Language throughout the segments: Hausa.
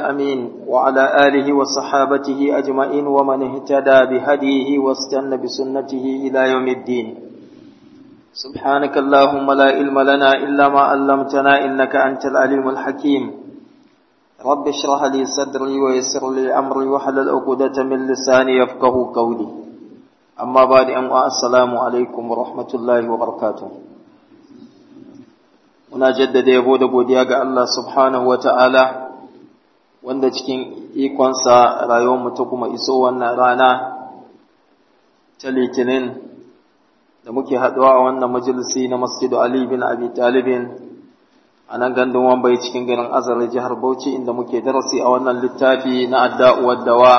الأمين وعلى آله وصحابته أجمعين ومن اهتدى بهديه واستنى بسنته إلى يوم الدين سبحانك اللهم لا علم لنا إلا ما علمتنا إنك أنت العليم الحكيم رب اشرح لي صدري ويسر لي أمري وحلل عقدة من لساني يفقه قولي أما بعد أن السلام عليكم ورحمة الله وبركاته muna jaddada yabo da godiya ga Allah subhanahu ta'ala wanda cikin ikonsa rayuwarmu ta kuma iso wannan rana ta litinin da muke haɗuwa a wannan majalisi na masjidu Ali bin Abi Talibin a nan gandun wambai cikin garin azar jihar Bauchi inda muke darasi a wannan littafi na adda'uwar dawa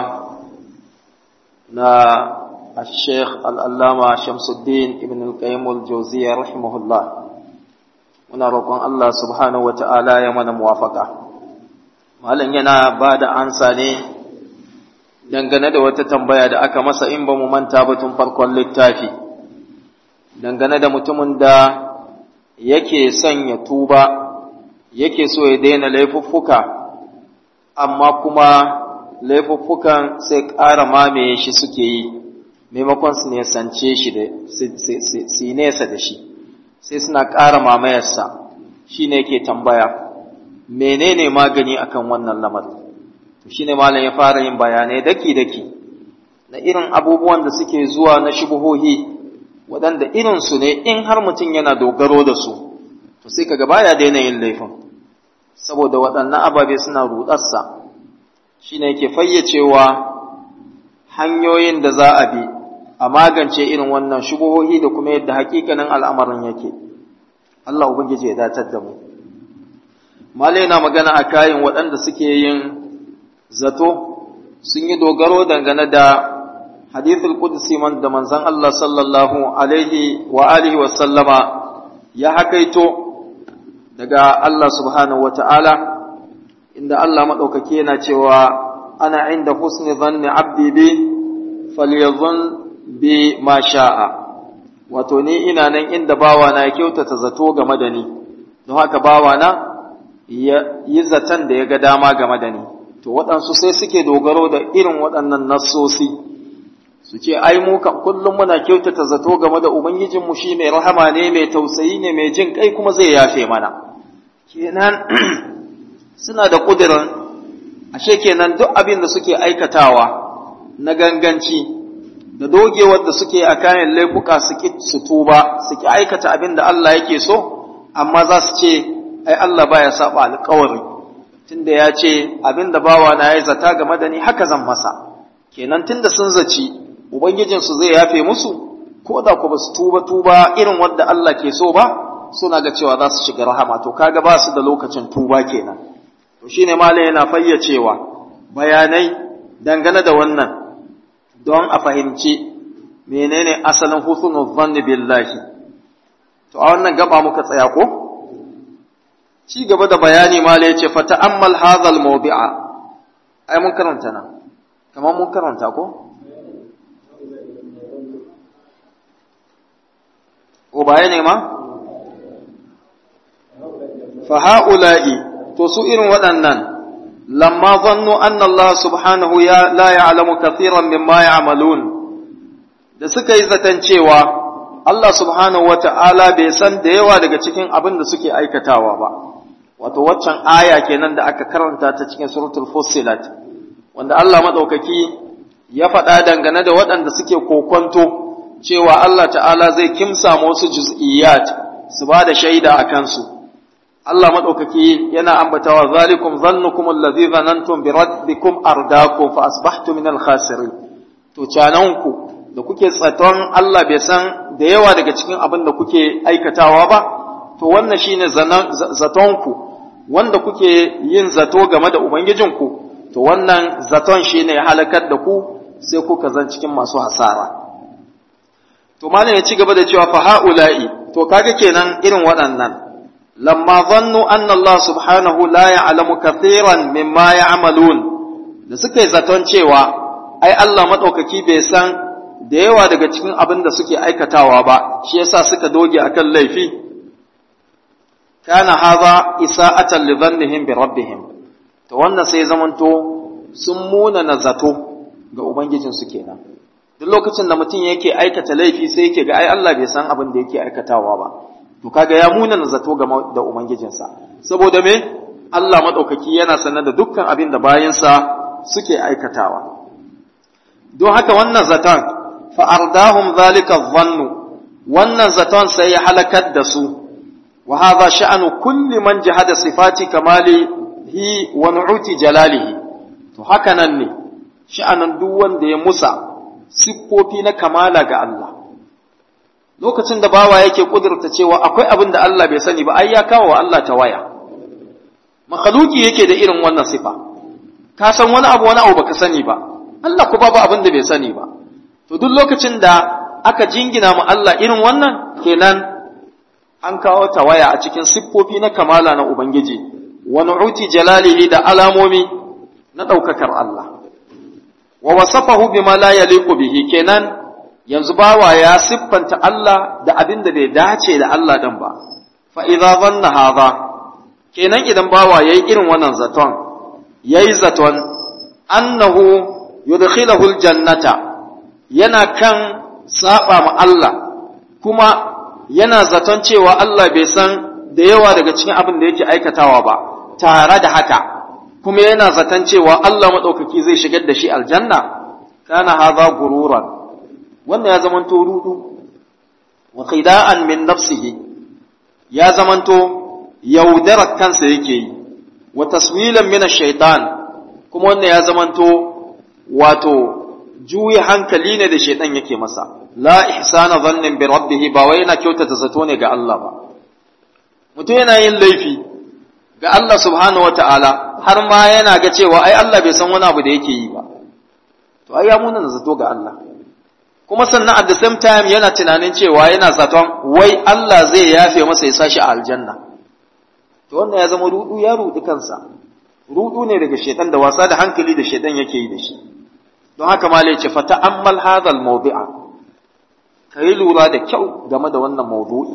na الشيخ الألامة شمس الدين ابن القيم الجوزية رحمه الله muna roƙon Allah subhanahu wa ta'ala ya mana muwafaka. Malam yana ba da ansa ne dangane da wata tambaya da aka masa in ba mu manta ba tun farkon littafi, dangane da mutumin da yake son ya tuba, yake so ya daina laifuffuka, amma kuma laifuffukan sai ƙara mamaye shi suke yi, maimakon su nesance shi da su nesa da shi. sai suna ƙara mamayarsa shi ne ke tambaya menene magani akan wannan lamarin to shi ne malam ya fara yin bayanai daki-daki na irin abubuwan da suke zuwa na shubuhohi waɗanda irinsu ne in har mutum yana dogaro da su to sai kaga baya daina yin laifin saboda waɗannan ababe suna ruɗarsa shi ne yake fayyacewa hanyoyin da za a bi a magance irin wannan shubuhohi da kuma yadda hakikanin al'amarin yake. Allah Ubangiji ya datar da mu. Malai na magana a kayan waɗanda suke yin zato sun yi dogaro dangane da hadithul Qudsi man da manzon Allah sallallahu alaihi wa alihi wa sallama ya hakaito daga Allah subhanahu wa ta'ala inda Allah maɗaukaki yana cewa ana inda husni zanni abdi bi falyazun bi ma sha'a wato ni ina nan inda bawana ya kyautata zato game da ni don haka bawana ya yi zaton da ya ga dama game da ni to waɗansu sai suke dogaro da irin waɗannan nassosi su ce ai mu kan kullum muna kyautata zato game da ubangijinmu shi mai rahama ne mai tausayi ne mai jin kai kuma zai yafe mana kenan suna da ƙudurin ashe kenan duk abin da suke aikatawa na ganganci da dogewar da suke a kayan laifuka su ki su tuba su ki aikata abin da Allah yake so amma za su ce ai Allah baya saba alƙawari tunda ya ce abin da bawa na yayi zata game da ni haka zan masa kenan tunda sun zaci ubangijin su zai yafe musu ko da ku basu tuba tuba irin wanda Allah ke so ba suna ga cewa za su shiga rahama to kaga ba su da lokacin tuba kenan to shine malai yana fayyacewa bayanai dangane da wannan don a fahimci menene asalin husnul zanni billahi to a wannan gaba muka tsaya ko ci gaba da bayani ma yace fa ta'ammal hadha al-mawdi'a ai mun karanta nan kamar mun karanta ko ko bayani ma fa ha'ula'i to su irin waɗannan لما ظنوا أن الله سبحانه يا لا يعلم كثيرا مما يعملون da suka yi zaton cewa Allah subhanahu wa ta'ala bai san da yawa daga cikin abin da suke aikatawa ba, wato waccan aya kenan da aka karanta ta cikin suratul Fussilat, wanda Allah maɗaukaki ya faɗa dangane da waɗanda suke kokonto cewa Allah ta'ala zai kimsa wasu juz'iyyat su ba da shaida a kansu. Allah maɗaukaki yana ambatawa zalikum zannukum allazi zanantum bi rabbikum ardakum fa asbahtu min al-khasirin to cananku da kuke tsaton Allah bai san da yawa daga cikin abin da kuke aikatawa ba to wannan shine zatonku wanda kuke yin zato game da ubangijinku to wannan zaton shine ya halakar da ku sai kuka zan cikin masu hasara to malam ya ci gaba da cewa fa haula'i to kaga kenan irin waɗannan lamma zannu anna Allah subhanahu la ya'lamu kathiran mimma ya'malun da suka yi zaton cewa ai Allah madaukaki bai san da yawa daga cikin abin da suke aikatawa ba shi yasa suka doge akan laifi kana hadha isa'atan li dhannihim bi rabbihim to wannan sai zamanto sun muna na zato ga ubangijinsu kenan duk lokacin da mutum yake aikata laifi sai yake ga ai Allah bai san abin da yake aikatawa ba to kaga ya muna na zato ga da ubangijinsa saboda me Allah madaukaki yana sanar da dukkan abin da bayansa suke aikatawa don haka wannan zaton fa ardahum zalika dhannu wannan zaton sai ya halakar da su wa hadha sha'anu kulli man jahada sifati kamalihi wa nu'uti jalalihi to haka nan ne sha'anin duk wanda ya musa siffofi na kamala ga Allah lokacin da bawa yake kudurta cewa akwai abin da Allah bai sani ba ai ya kawo wa Allah ta waya makhluki yake da irin wannan sifa ka san wani abu wani abu baka sani ba Allah ku babu abin da bai sani ba to duk lokacin da aka jingina mu Allah irin wannan kenan an kawo tawaya a cikin siffofi na kamala na Ubangiji wa nu'uti jalalihi da alamomi na ɗaukakar Allah wa wasafahu bima la yaliqu bihi kenan yanzu bawa ya siffanta Allah da abin da bai dace da Allah dan ba fa idza dhanna hadha kenan idan bawa yayi irin wannan zaton yayi zaton annahu yudkhilahu aljannata yana kan saba ma Allah kuma yana zaton cewa Allah bai san da yawa daga cikin abin da yake aikatawa ba tare da haka kuma yana zaton cewa Allah maɗaukaki zai shigar da shi aljanna kana haza gururan wannan ya zamanto rudu wa khida'an min nafsihi ya zamanto yaudarar kansa yake yi wa taswilan min ash-shaytan kuma wannan ya zamanto wato juyi hankali ne da shaitan yake masa la ihsana dhannin bi rabbih ba wai yana kyautata zato ne ga Allah ba mutum yana yin laifi ga Allah subhanahu wataala har ma yana ga cewa ai Allah bai san wani abu da yake yi ba to ai ya muna zato ga Allah kuma sannan at the same time yana tunanin cewa yana zaton wai Allah zai yafe masa ya sashi a aljanna to wannan ya zama rudu ya rudi kansa rudu ne daga shaitan da wasa da hankali da shaitan yake yi da shi don haka ma ce fa ta'ammal hadha al-mawdi'a kai lura da kyau game da wannan mawdu'i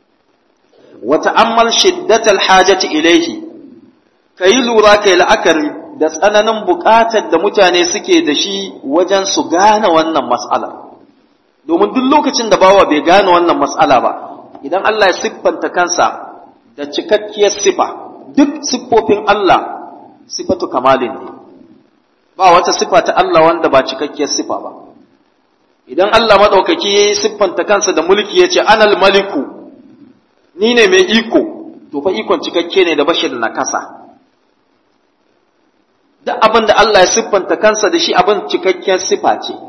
wa ta'ammal shiddat al-hajati ilayhi kai lura kai la'akari da tsananin buƙatar da mutane suke da shi wajen su gane wannan mas'ala domin duk lokacin da bawa bai gane wannan mas'ala ba idan Allah ya siffanta kansa da cikakkiyar sifa duk siffofin Allah sifatu kamalin ne ba wata sifa ta Allah wanda ba cikakkiyar sifa ba idan Allah maɗaukaki ya yi siffanta kansa da mulki ya ce anal maliku ni ne mai iko to fa ikon cikakke ne da bashi da nakasa duk abin da Allah ya siffanta kansa da shi abin cikakkiyar sifa ce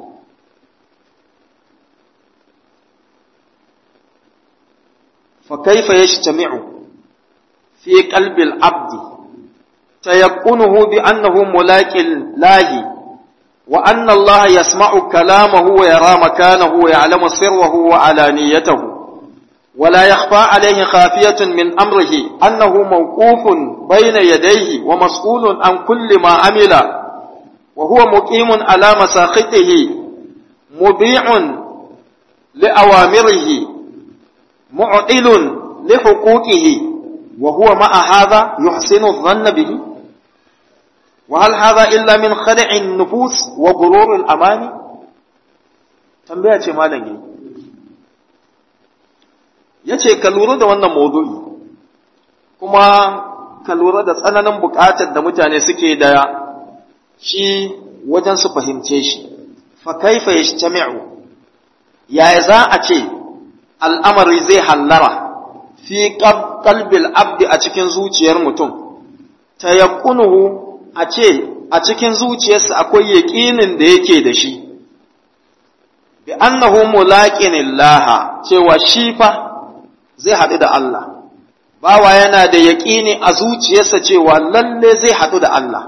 fa kaifa yajtami'u fi qalbi al-abdi تيقنه بأنه ملاك الله وأن الله يسمع كلامه ويرى مكانه ويعلم سره وعلانيته ولا يخفى عليه خافية من أمره أنه موقوف بين يديه ومسؤول عن كل ما عمل وهو مقيم على مساخطه مبيع لأوامره معطل لحقوقه وهو مع هذا يحسن الظن به وهل هذا إلا من خدع النفوس وغرور الأماني tambaya ce malam yi ya ce ka lura da wannan maudu'i kuma ka lura da tsananin buƙatar da mutane suke da shi wajen su fahimce shi fa kaifa yajtami'u yaya za a ce al'amari zai hallara fi qalbil abdi a cikin zuciyar mutum tayaqunuhu a ce a cikin zuciyarsa akwai yaƙinin da yake da shi bi annahu mulaqinillaha cewa shi fa zai haɗu da Allah bawa yana da yaƙini a zuciyarsa cewa lalle zai haɗu da Allah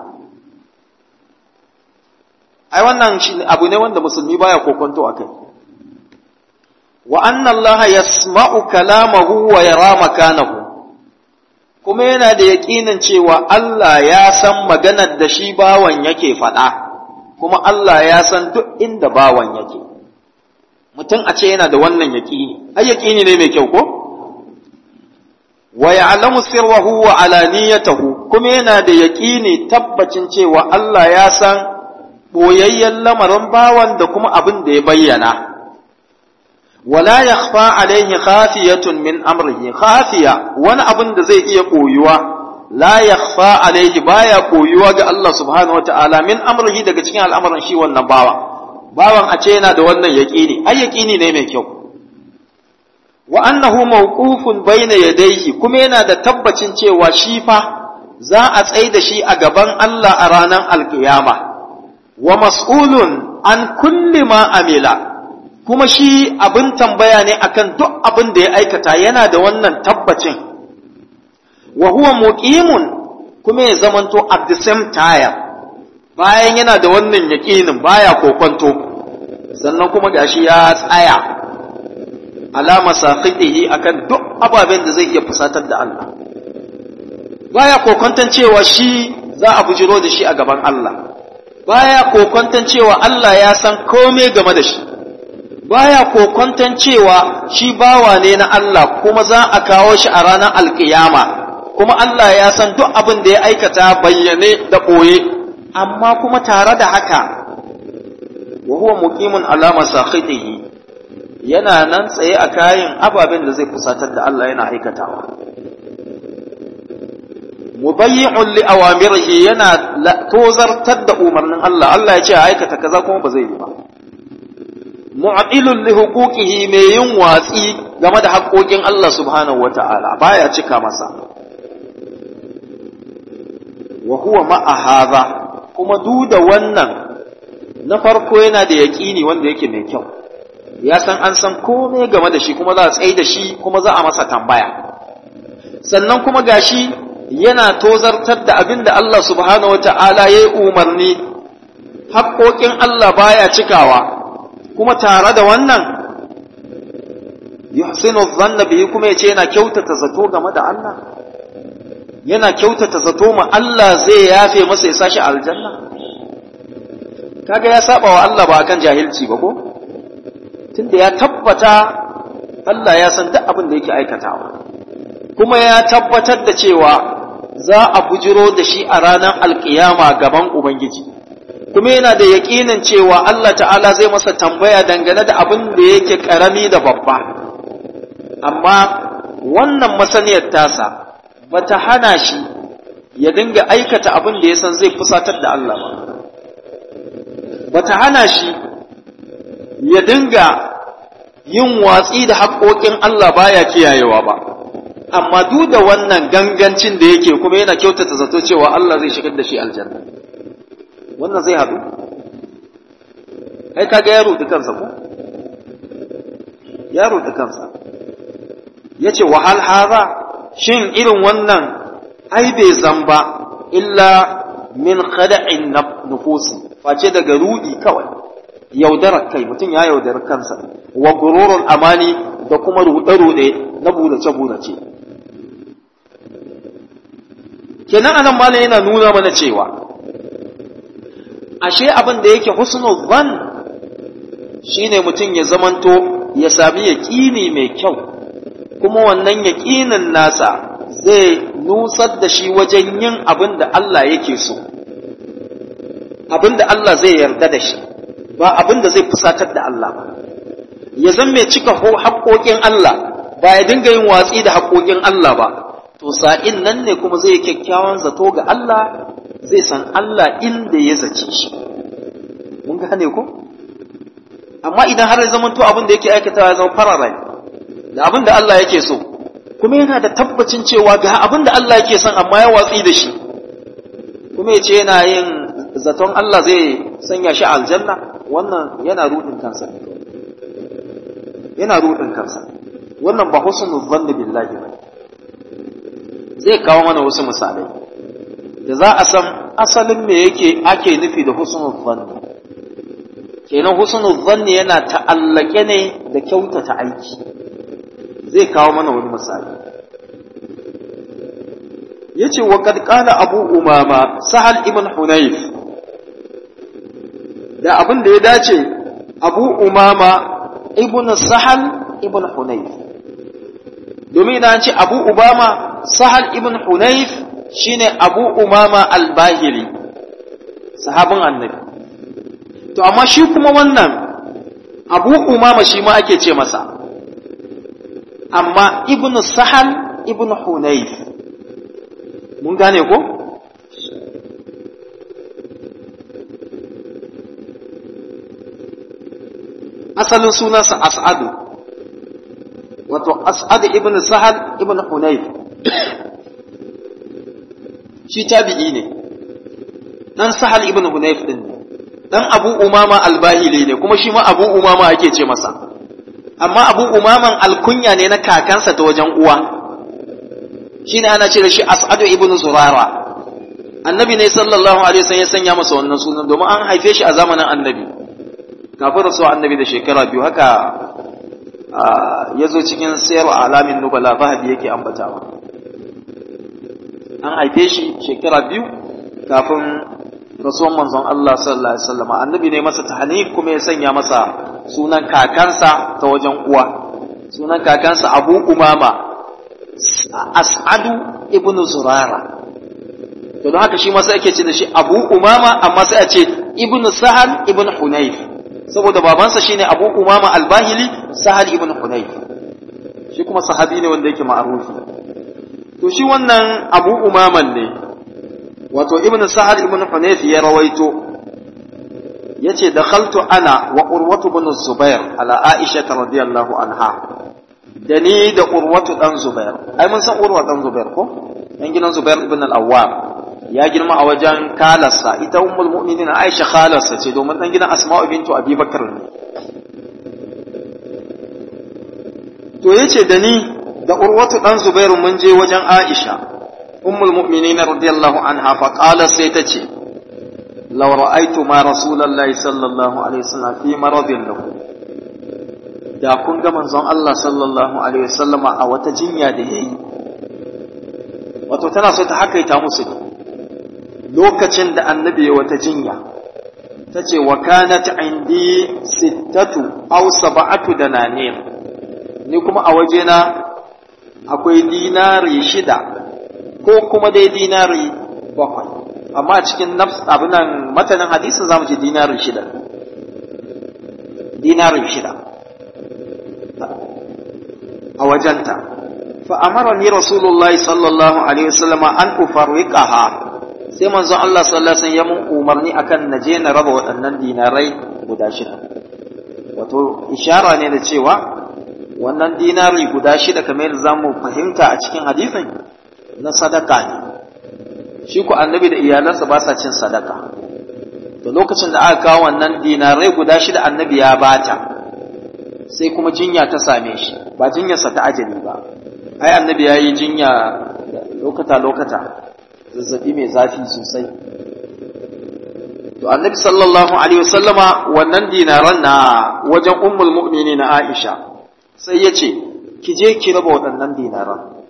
ai wannan abu ne wanda musulmi baya kokonto akai wa anna Allah yasma'u kalamahu wa yara makanahu kuma yana da yaƙinin cewa Allah ya san maganar da shi bawan yake faɗa kuma Allah ya san duk inda bawan yake mutum a ce yana da wannan yaƙini ai yaƙini ne mai kyau ko wa ya'lamu sirrahu wa alaniyatahu kuma yana da yaƙini tabbacin cewa Allah ya san boyayyen lamarin bawan da kuma abin da ya bayyana wala yakhfa alaihi khafiyatun min amrihi khafiya wani abin da zai iya koyuwa la yakhfa alaihi baya koyuwa ga Allah subhanahu wataala min amrihi daga cikin al'amuran shi wannan bawa bawan a ce yana da wannan yaqini ai yaqini ne mai kyau wa annahu mawqufun bayna yadayhi kuma yana da tabbacin cewa shi fa za a tsai da shi a gaban Allah a ranar alkiyama wa mas'ulun an kulli ma amila kuma shi abin tambaya ne akan duk abin da ya aikata yana da wannan tabbacin wa huwa muqimun kuma ya zamanto at the same time bayan yana da wannan yaqinin baya kokonto sannan kuma gashi ya tsaya alama saqidihi akan duk ababen da zai iya fusatar da Allah baya kokonton cewa shi za a bujiro da shi a gaban Allah baya kokonton cewa Allah ya san komai game da shi baya kokonton cewa shi bawa ne na Allah kuma za a kawo shi a ranar alkiyama kuma Allah ya san duk abin da ya aikata bayyane da ɓoye amma kuma tare da haka wa huwa muqimun alama sakhitihi yana nan tsaye a kayan ababen da zai fusatar da Allah yana aikatawa mubayyi'un li awamirihi yana tozartar da umarnin Allah Allah ya ce a aikata kaza kuma ba zai yi ba mu'adilun li huquqihi mai yin watsi game da haƙoƙin Allah subhanahu wata'ala baya cika masa wa huwa ma'a hadha kuma duk da wannan na farko yana da yaƙini wanda yake mai kyau ya san an san komai game da shi kuma za a tsaye da shi kuma za a masa tambaya sannan kuma gashi yana tozartar da abin da Allah subhanahu wata'ala ya yi umarni haƙoƙin Allah baya cikawa kuma tare da wannan yuhsinu dhanna bihi kuma yace yana kyautata zato game da Allah yana kyautata zato ma Allah zai yafe masa ya sashi aljanna kaga ya saba wa Allah ba akan jahilci ba ko tunda ya tabbata Allah ya san duk abin da yake aikatawa kuma ya tabbatar da cewa za a bujiro da shi a ranar alkiyama gaban Ubangiji kuma yana da yaƙinin cewa Allah ta'ala zai masa tambaya dangane da abin da yake ƙarami da babba amma wannan masaniyar tasa ba ta hana shi ya dinga aikata abin da ya san zai fusatar da Allah ba ba ta hana shi ya dinga yin watsi da haƙoƙin Allah baya kiyayewa ba amma duk da wannan gangancin da yake kuma yana kyautata zato cewa Allah zai shigar da shi aljanna wannan zai haɗu ai kaga ya ruɗi kansa ko ya ruɗi kansa ya ce wahal haza shin irin wannan ai bai zamba illa min khada'in nufusi face daga ruɗi kawai yaudarar kai mutum ya yaudar kansa wa gururul amani da kuma ruɗe-ruɗe na budace-budace kenan anan malam yana nuna mana cewa ashe abin da yake husnul zan shine mutum ya zamanto ya sami yaƙini mai kyau kuma wannan yaƙinin nasa zai nusar da shi wajen yin abin da Allah yake so abin da Allah zai yarda da shi ba abin da zai fusatar da Allah ba ya zan mai cika haƙoƙin Allah ba ya dinga yin watsi da haƙoƙin Allah ba to sa'in nan ne kuma zai kyakkyawan zato ga Allah zai san Allah inda ya zace shi mun gane ko amma idan har ya zama to abin da yake aikatawa ya zama fararai da abin da Allah yake so kuma yana da tabbacin cewa ga abin da Allah yake son amma ya watsi da shi kuma ya ce yana yin zaton Allah zai sanya shi aljanna wannan yana rudin kansa yana rudin kansa wannan ba husnul zanni billahi ba zai kawo mana wasu misalai da za a san asalin me yake ake nufi da husnul zanni kenan husnul zanni yana ta'allake ne da kyautata aiki zai kawo mana wani misali yace wa kad qala abu umama sahal ibn hunayf da abin da ya dace abu umama ibn sahal ibn hunayf domin idan an ce abu umama sahal ibn hunayf shine abu umama al-bahili sahabin annabi to amma shi kuma wannan abu umama shi ma ake ce masa amma ibn sahal ibn hunayf mun gane ko asalin sunansa as'adu wato as'ad ibn sahal ibn hunayf shi tabi'i ne dan sahal ibn hunayf din ne dan abu umama albahili ne kuma shi ma abu umama ake ce masa amma abu umaman alkunya ne na kakansa ta wajen uwa shine ana ce da shi as'ad ibn zurara annabi ne sallallahu alaihi wasallam ya sanya masa wannan sunan domin an haife shi a zamanin annabi kafin rasuwa annabi da shekara biyu haka ya zo cikin sayar alamin nubala zahabi yake ambatawa an haife shi shekara biyu kafin rasuwan manzon Allah sallallahu alaihi wasallam annabi ne masa tahnif kuma ya sanya masa sunan kakansa ta wajen uwa sunan kakansa Abu Umama As'adu ibn Zurara to don haka shi ma sai ake ce da shi Abu Umama amma sai a ce ibn Sahal ibn Hunayf saboda babansa shine Abu Umama al-Bahili Sahal ibn Hunayf shi kuma sahabi ne wanda yake ma'arufi to shi wannan Abu Umaman ne wato ibn Sahal ibn Hunayf ya rawaito yace dakhaltu ana wa Urwatu ibn Zubair ala Aisha radhiyallahu anha da ni da Urwatu dan Zubair ai mun san Urwa dan Zubair ko dan gidan Zubair ibn al-Awwam ya girma a wajen kalarsa ita ummul mu'minin Aisha khalarsa ce domin dan gidan Asma'u bintu Abi Bakr ne to yace da ni da Urwatu dan Zubairu mun je wajen Aisha ummul mu'minin radiyallahu anha fa qala sai ta ce law ra'aytu ma rasulullahi sallallahu alaihi wasallam fi maradin lahu da kun ga manzon Allah sallallahu alaihi wasallama a wata jinya da yayi wato tana so ta hakaita musu ne lokacin da annabi ya wata jinya ta ce wa kanat indi sittatu aw sab'atu dananir ni kuma a wajena akwai dinari shida ko kuma dai dinari bakwai amma a cikin nafs abinan matanin hadisin zamu ce dinari shida dinari shida a wajenta fa amarani rasulullahi sallallahu alaihi wasallam an ufarriqaha sai manzon Allah sallallahu alaihi wasallam ya mun umarni akan naje na raba waɗannan dinarai guda shida wato ishara ne da cewa wannan dinari guda shida kamar yadda zamu fahimta a cikin hadisin na sadaka ne shi ku annabi da iyalansa ba sa cin sadaka to lokacin da aka kawo wannan dinarai guda shida annabi ya bata sai kuma jinya ta same shi ba jinyarsa ta ajali ba ai annabi ya yi jinya lokata lokata zazzabi mai zafi sosai to annabi sallallahu alaihi wasallama wannan dinaran na wajen ummul mu'mini na Aisha sai ya ce ki je ki raba waɗannan dinaran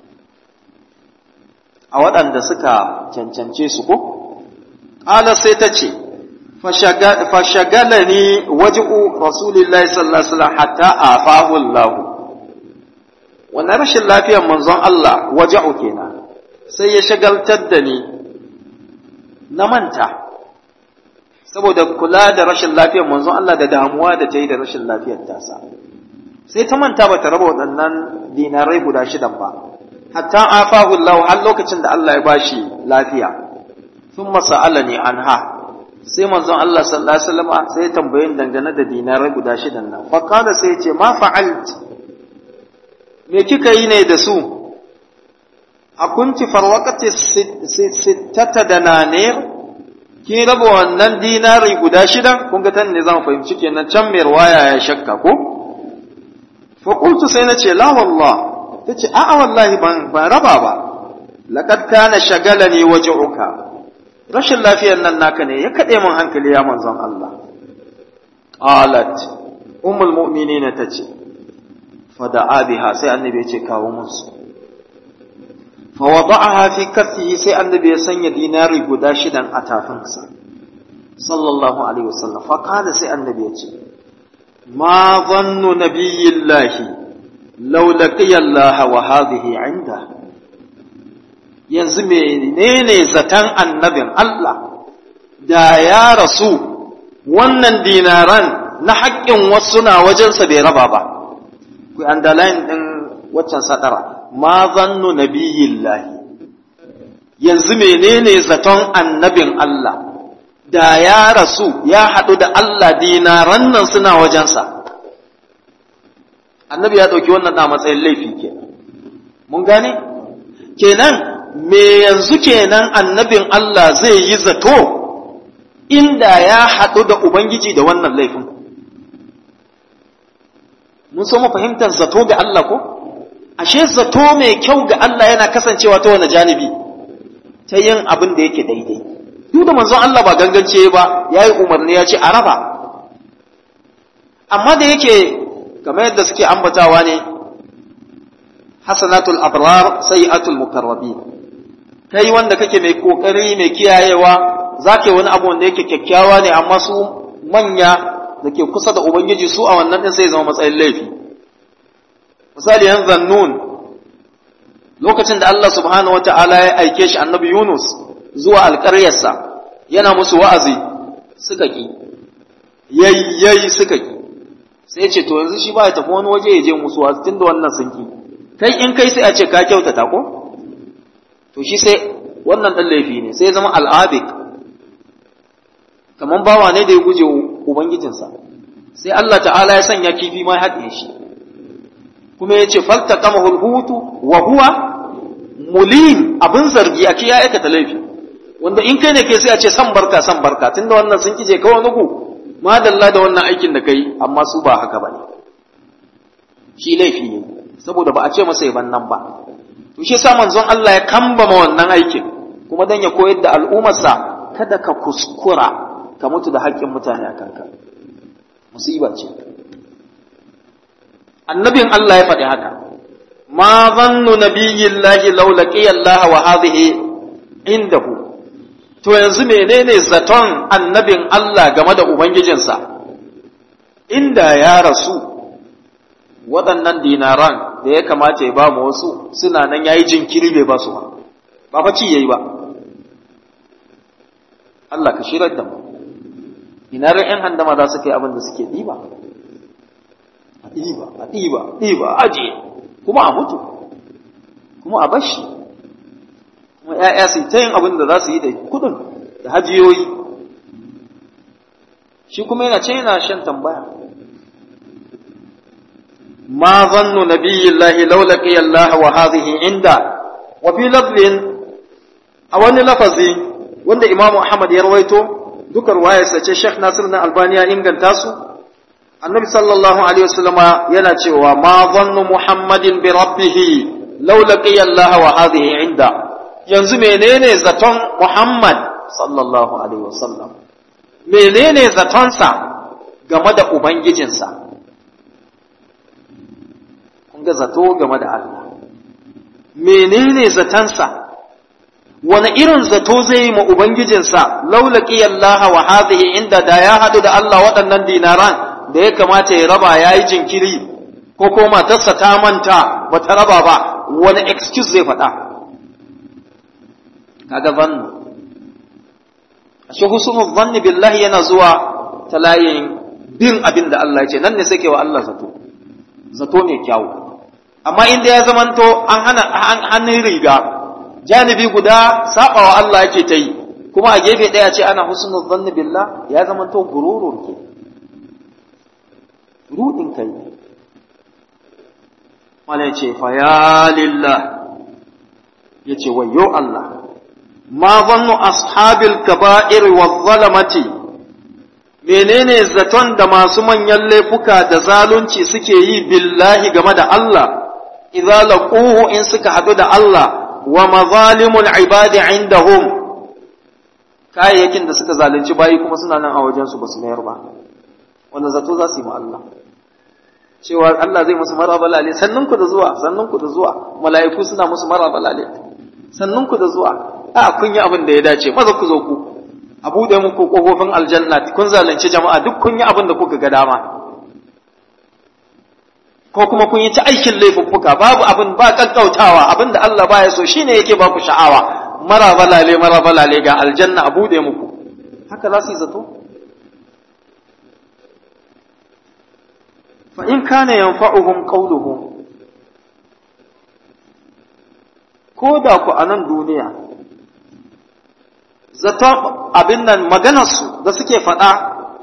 a waɗanda suka cancance su ko ƙala sai ta ce fashagalani waji'u rasulillahi sallallahu alaihi wasallam hatta afahu Allah wannan rashin lafiyar manzon Allah waja'u kenan sai ya shagaltar da ni na manta saboda kula da rashin lafiyar manzon Allah da damuwa da ta yi da rashin lafiyar tasa sai ta manta ba ta raba waɗannan dinarai guda shidan ba hatta afahu Allah har lokacin da Allah ya bashi lafiya sun masa'alani anha sai manzon Allah sallallahu alaihi wasallam sai ya tambaye ni dangane da dinarai guda shidan nan fa kana sai ya ce ma fa'alt me kika yi ne da su a kunti farwaqati sittata dananir kin raba wannan dinari guda shidan kun ga tan ne zan fahimci kenan can mai riwaya ya shakka ko fa qultu sai na ce la wallah tace a'a wallahi ban ban raba ba laqad kana shagalani waj'uka rashin lafiyar nan naka ne ya kaɗe min hankali ya manzon Allah. Qalat ummul mu'minina tace fa da'a biha sai annabi ya ce kawo musu. Fa wada'aha fi kaffihi sai annabi ya sanya dinari guda shidan a tafinsa. Sallallahu alaihi wasallam fa kana sai annabi ya ce ma dhannu nabiyillahi law laqiya Allah wa hadhihi inda yanzu menene zatan annabin Allah da ya rasu wannan dinaran na haƙƙin wasu na wajensa bai raba ba ku underline din waccan sadara ma zannu nabiyillahi yanzu menene zaton annabin Allah da ya rasu ya haɗu da Allah dinaran nan suna wajensa annabi ya ɗauki wannan a matsayin laifi kenan mun gane kenan me yanzu kenan annabin Allah zai yi zato inda ya haɗu da Ubangiji da wannan laifin mun so mu fahimtar zato ga Allah ko ashe zato mai kyau ga Allah yana kasancewa ta wani janibi ta yin abin da yake daidai duk da manzon Allah ba gangance ba ya yi umarni ya ce a raba amma da yake kamar yadda suke ambatawa ne hasanatul abrar sayi'atul mukarrabin kai wanda kake mai kokari mai kiyayewa zaka wani abu wanda yake kyakkyawa ne amma su manya da ke kusa da ubangiji su a wannan din sai zama matsayin laifi misali yan zannun lokacin da Allah subhanahu wata'ala ya aike shi annabi Yunus zuwa alƙaryarsa yana musu wa'azi suka ki yayyayi suka ki sai ce to yanzu shi ba ya tafi wani waje ya je musu wa'azi tunda wannan sun ki kai in kai sai a ce ka kyautata ko to shi sai wannan dan laifi ne sai ya zama al'abik kaman bawa ne da ya guje ubangijinsa sai Allah ta'ala ya sanya kifi ma ya haɗe shi kuma ya ce faltaqamahu hutu wa huwa mulim abin zargi a ya aikata laifi wanda in kai ne kai sai a ce san barka san barka tunda wannan sun kije kawai nuku madalla da wannan aikin da kai amma su ba haka bane shi laifi ne saboda ba a ce masa yaban nan ba to shi yasa manzon Allah ya kambama wannan aikin kuma dan ya koyar da al'ummarsa kada ka kuskura ka mutu da haƙƙin mutane a kanka musiba ce annabin Allah ya faɗi haka ma zannu nabiyyillahi law laqiya Allah wa hadhihi indahu to yanzu menene zaton annabin Allah game da ubangijinsa inda ya rasu waɗannan dinaran da ya kamata ya ba mu wasu suna nan yayi jinkiri bai ba su ba ba fa ci yayi ba Allah ka shirar da mu ina ran ƴan handama za su kai abin da suke ɗiba a ɗiba a ɗiba ɗiba aje kuma a mutu kuma a bashi kuma ‘ya'ya su ta yin abin da za su yi da kudin da hajiyoyi shi kuma yana ce yana shan tambaya ma zannu nabiyyillahi law laqiya Allah wa hadhihi inda wa fi lafzin a wani lafazi wanda Imam Ahmad ya rawaito duka ruwayarsa ce Sheikh Nasir na Albani ya inganta su Annabi sallallahu alaihi wasallama yana cewa ma zannu Muhammadin bi rabbih law laqiya Allah wa hadhihi inda yanzu menene zaton Muhammad sallallahu alaihi wasallam menene zatonsa game da ubangijinsa kun ga zato game da Allah menene zatonsa wani irin zato zai yi ma ubangijinsa laulaki Allah wa hadhihi inda da ya hadu da Allah waɗannan dinaran da ya kamata ya raba yayi jinkiri ko ko matarsa ta manta bata raba ba wani excuse zai faɗa kaga zannu ashe husnul zanni billahi yana zuwa ta layin bin abin da Allah ya ce nan ne sai wa Allah zato zato ne kyawu amma inda ya zamanto an hana hannun riga janibi guda sabawa Allah yake ta yi kuma a gefe ɗaya ce ana husnul zanni billah ya zamanto gururun ke rudin kai wala ce fa ya lillah yace wayyo Allah ma zannu ashabil kaba'ir wa zalamati menene zaton da masu manyan laifuka da zalunci suke yi billahi game da Allah idza laquhu in suka hadu da Allah wa mazalimul ibadi indahum kayayyakin da suka zalunci bayi kuma suna nan a wajen su basu mayar ba wanda zato za su yi ma Allah cewa Allah zai musu maraba lale sannan ku da zuwa sannan ku da zuwa mala'iku suna musu maraba lale sannan ku da zuwa a kun yi abin da ya dace maza ku zo ku a buɗe muku ƙofofin aljanna kun zalunci jama'a duk kun yi abin da kuka ga dama ko kuma kun yi ta aikin laifuffuka babu abin ba kakkautawa abin da Allah baya so shine yake ba ku sha'awa mara balale mara balale ga aljanna a bude muku haka za su yi zato fa in kana yanfa'uhum qawluhum ko da ku a nan duniya zato abin nan maganarsu da suke faɗa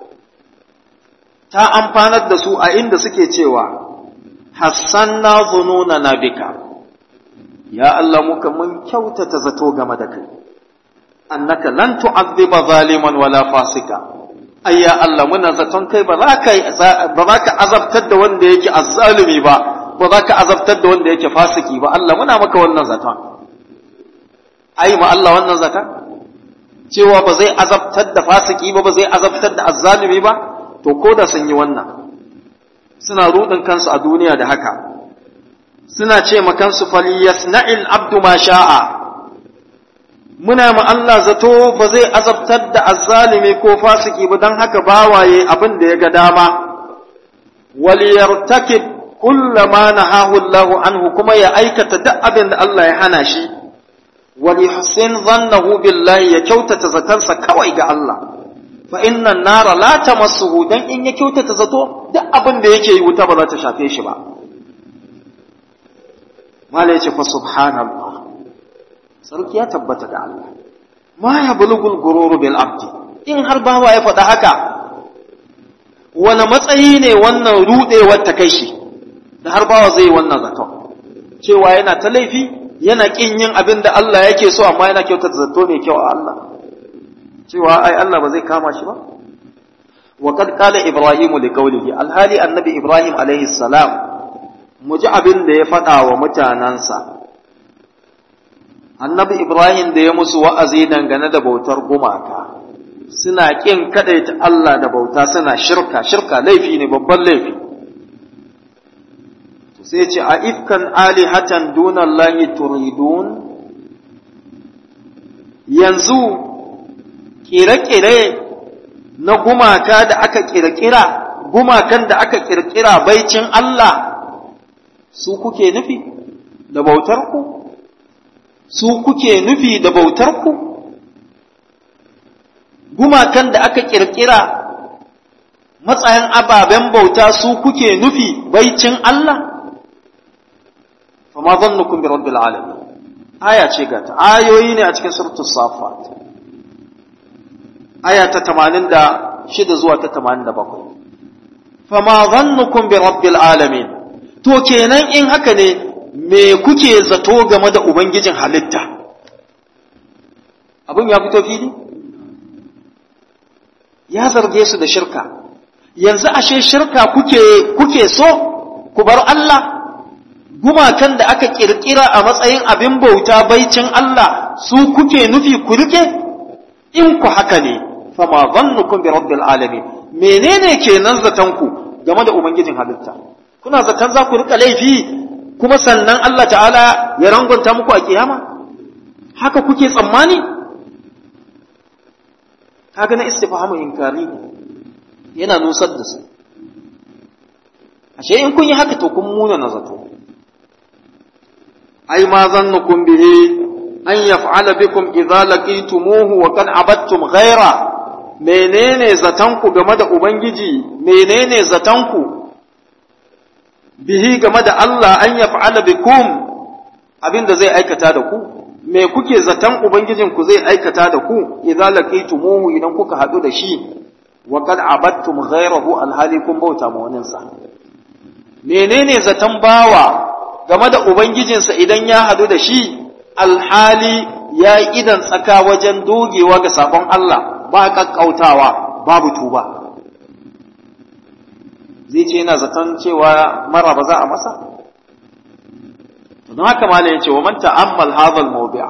ta amfanar da su a inda suke cewa hassanna zununa na bika ya Allah muka mun kyautata zato game da kai annaka lan tu'adhiba zaliman wala fasika ai ya Allah muna zaton kai ba za ka ba za ka azabtar da wanda yake azzalumi ba ba za ka azabtar da wanda yake fasiki ba Allah muna maka wannan zaton ai ma Allah wannan zaton cewa ba zai azabtar da fasiki ba ba zai azabtar da azzalumi ba to ko da sun yi wannan suna rudin kansu a duniya da haka suna ce ma kansu falyasna'il abdu ma sha'a muna ma Allah zato ba zai azabtar da azzalimi ko fasiki ba don haka bawaye abin da ya ga dama wal yartakib kullama nahahu Allah anhu kuma ya aikata duk abin da Allah ya hana shi wal yuhsin dhannahu billahi ya kyautata zatansa kawai ga Allah fa inna nara la tamassuhu dan in ya kyautata zato duk abin da yake yi wuta ba za ta shafe shi ba mala yace fa subhanallah sarki ya tabbata ga Allah ma ya bulugul gururu bil abdi in har bawa ya faɗa haka wani matsayi ne wannan rudewar ta kai shi da har bawa zai wannan zato cewa yana ta laifi yana kin yin abin da Allah yake so amma yana kyautata zato mai kyau a Allah cewa ai Allah ba zai kama shi ba wa qad qala ibrahim li qawlihi alhali annabi ibrahim alaihi salam mu ji abin da ya faɗa wa mutanansa annabi ibrahim da ya musu wa'azi dangane da bautar gumaka suna kin kadaita Allah da bauta suna shirka shirka laifi ne babban laifi to sai ce a ifkan alihatan dunallahi turidun yanzu kire-kire na gumaka da aka kirkira gumakan da aka kirkira baicin Allah su kuke nufi da bautar ku su kuke nufi da bautar ku gumakan da aka kirkira matsayin ababen bauta su kuke nufi baicin Allah fama zannukum bi rabbil alamin aya ce gata ayoyi ne a cikin suratul safat aya ta 86 zuwa ta 87 fama zannukum bi rabbil alamin to kenan in haka ne me kuke zato game da ubangijin halitta abin ya fito fili ya zarge su da shirka yanzu ashe shirka kuke kuke so ku bar Allah gumakan da aka kirkira a matsayin abin bauta baicin Allah su kuke nufi ku rike in ku haka ne fama zannukum bi rabbil alamin menene kenan zaton ku game da ubangijin halitta kuna zaton za ku rika laifi kuma sannan Allah ta'ala ya rangonta muku a kiyama haka kuke tsammani kaga na istifhamu inkari ne yana nusar da su ashe in kun yi haka to kun muna na zato ai ma zannukum bihi an yaf'ala bikum idza laqitumuhu wa qad abattum ghaira menene zatanku game da ubangiji menene zatanku bihi game da Allah an yaf'ala bikum abinda zai aikata da ku me kuke zaton ubangijinku zai aikata da ku idza laqitumuhu idan kuka hadu da shi wa qad abattum ghayrahu alhali kun bauta ma wani sa menene zaton bawa game da ubangijinsa idan ya hadu da shi alhali ya yi idan tsaka wajen dogewa ga sabon Allah ba kakkautawa babu tuba zai ce yana zaton cewa mara ba za a masa don haka malam ya ce wa man ta'ammal hadha al-mawdi'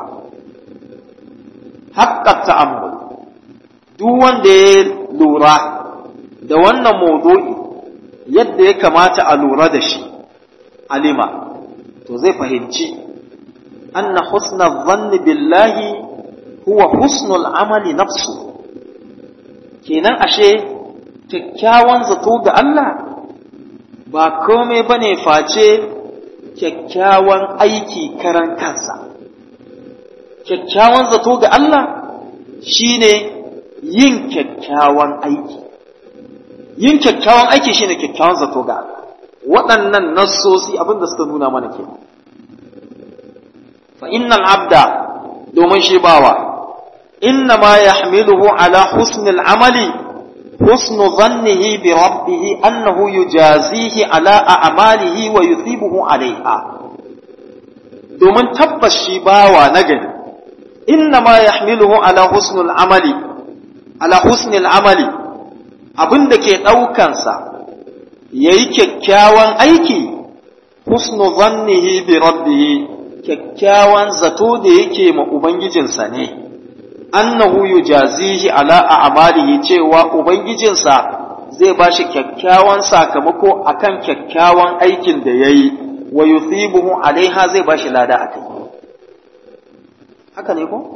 haqqa ta'ammul duk wanda ya lura da wannan mawdu'i yadda ya kamata a lura da shi alima to zai fahimci anna husna dhanni billahi huwa husnul amali nafsu kenan ashe kyakkyawan zato ga Allah ba komai bane face kyakkyawan aiki karan kansa kyakkyawan zato ga Allah shine yin kyakkyawan aiki yin kyakkyawan aiki shine kyakkyawan zato ga Allah waɗannan nassosi abin da suka nuna mana ke fa innal abda domin shi bawa inna ma yahmiluhu ala husnil amali husnu dhannihi bi rabbih annahu yujazihi ala a'malihi wa yuthibuhu alaiha domin tabbas shi bawa na gani inna ma yahmiluhu ala husnul amali ala husnil amali abin da ke ɗaukansa ya yi kyakkyawan aiki husnu zannihi bi rabbihi kyakkyawan zato da yake ma ubangijinsa ne annahu yujazihi ala a'malihi cewa ubangijinsa zai ba shi kyakkyawan sakamako akan kyakkyawan aikin da yayi wa yuthibuhu alaiha zai ba shi lada akai haka ne ko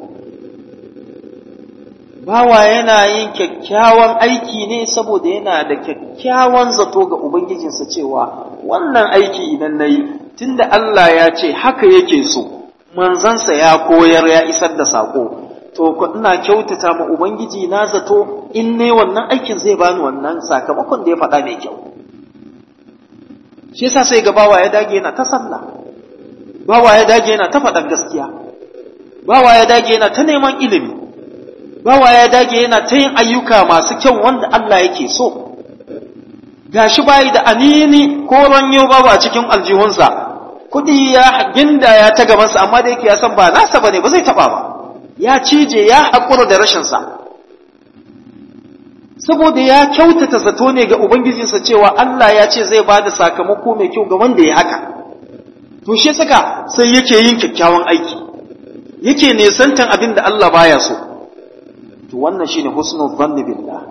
bawa yana yin kyakkyawan aiki ne saboda yana da kyakkyawan zato ga Ubangijinsa cewa wannan aiki idan na yi tunda Allah ya ce haka yake so manzansa ya koyar ya isar da saƙo to ku ina kyautata ma Ubangiji na zato in ne wannan aikin zai bani wannan sakamakon da ya faɗa mai kyau shi yasa sai ga bawa ya dage yana ta sallah bawa ya dage yana ta faɗan gaskiya bawa ya dage yana ta neman ilimi bawa ya dage yana ta yin ayyuka masu kyau wanda Allah yake so gashi bayi da anini ko ranyo babu a cikin aljihunsa kuɗi ya ginda ya ta gabansa amma da yake ya san ba nasa bane ba zai taɓa ba ya cije ya haƙura da rashinsa saboda ya kyautata zato ne ga ubangijinsa cewa Allah ya ce zai ba da sakamako mai kyau ga wanda ya haka to shi saka sai yake yin kyakkyawan aiki yake nesantan abin da Allah baya so to wannan shine husnul dhanni billah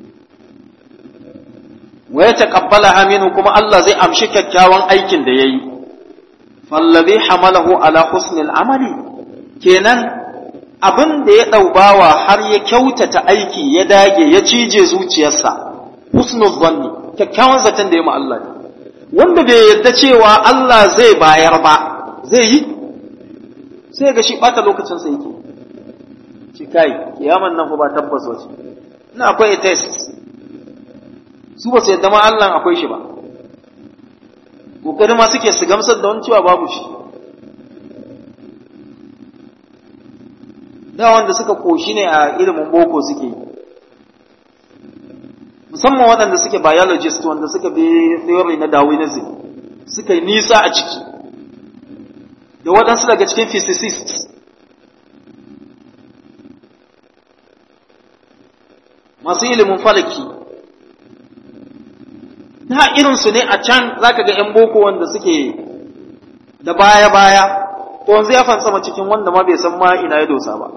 wa yataqabbalaha minhu kuma Allah zai amshi kyakkyawan aikin da yayi fallazi hamalahu ala husnil amali kenan abin da ya daubawa har ya kyautata aiki ya dage ya cije zuciyarsa husnul dhanni kyakkyawan zaton da ya ma Allah wanda bai yarda cewa Allah zai bayar ba zai yi sai ga shi bata lokacin sa yake ce kai kiyaman nan fa ba tabbas wace ina akwai test su ba su yadda ma Allah akwai shi ba kokari ma suke su gamsar da wani cewa babu shi da wanda suka koshi ne a ilimin boko suke yi musamman waɗanda suke biologist wanda suka bi theory na Darwinism suka yi nisa a ciki da waɗansu daga cikin physicists masu ilimin falaki da irinsu ne a can za ka ga 'yan boko wanda suke da baya-baya to wanzu ya fansama cikin wanda ma bai san ma ina ya dosa ba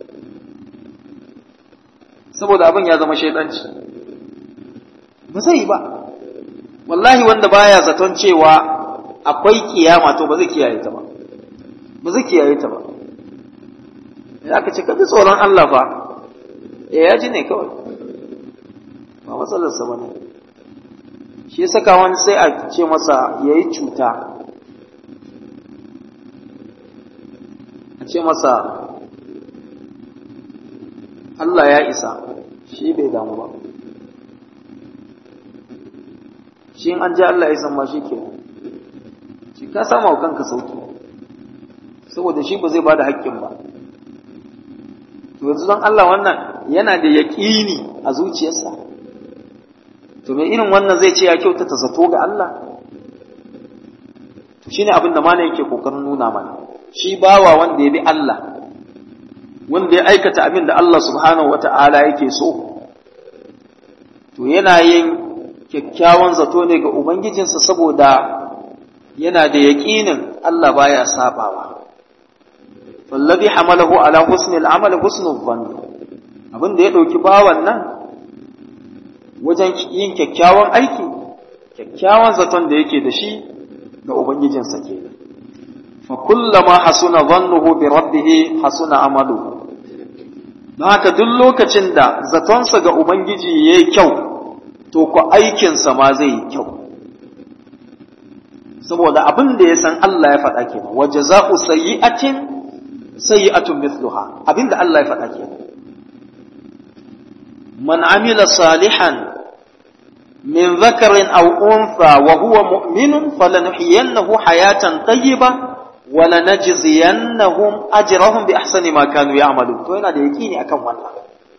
saboda abin ya zama shaidanci ba zai yi ba wallahi wanda baya zaton cewa akwai kiyama to ba zai kiyaye ta ba ba zai kiyaye ta ba ya ka ce ka ji tsoron Allah fa eh ya ji ne kawai ba matsalarsa ba ne shi ya saka wani sai a ce masa ya yi cuta a ce masa Allah ya isa shi bai damu ba shi an ji Allah ya san ma shi ke shi ka sama wa kanka sauki saboda shi ba zai ba da haƙƙin ba to yanzu don Allah wannan yana da yaƙini a zuciyarsa to me irin wannan zai ce ya kyautata zato ga Allah to shine abin da malam yake kokarin nuna mana shi bawa wanda ya bi Allah wanda ya aikata abin da Allah subhanahu wata'ala yake so to yana yin kyakkyawan zato ne ga ubangijinsa saboda yana da yaƙinin Allah baya sabawa fallazi hamalahu ala husnil amal husnul dhann abin da ya dauki bawan nan wajen yin kyakkyawan aiki kyakkyawan zaton da yake da shi ga ubangijinsa kenan fa kullama hasuna dhannuhu bi rabbih hasuna amaluhu don haka duk lokacin da zatonsa ga ubangiji yayi kyau to ku aikinsa ma zai yi kyau saboda abin da ya san Allah ya faɗa kenan wa jaza'u sayyi'atin sayyi'atun mithluha abin da Allah ya faɗa kenan man amila salihan min dhakarin aw untha wa huwa mu'minun falanuhyiyannahu hayatan tayyibah wa lanajziyannahum ajrahum bi ahsani ma kanu ya'malun to yana da yaqini akan wannan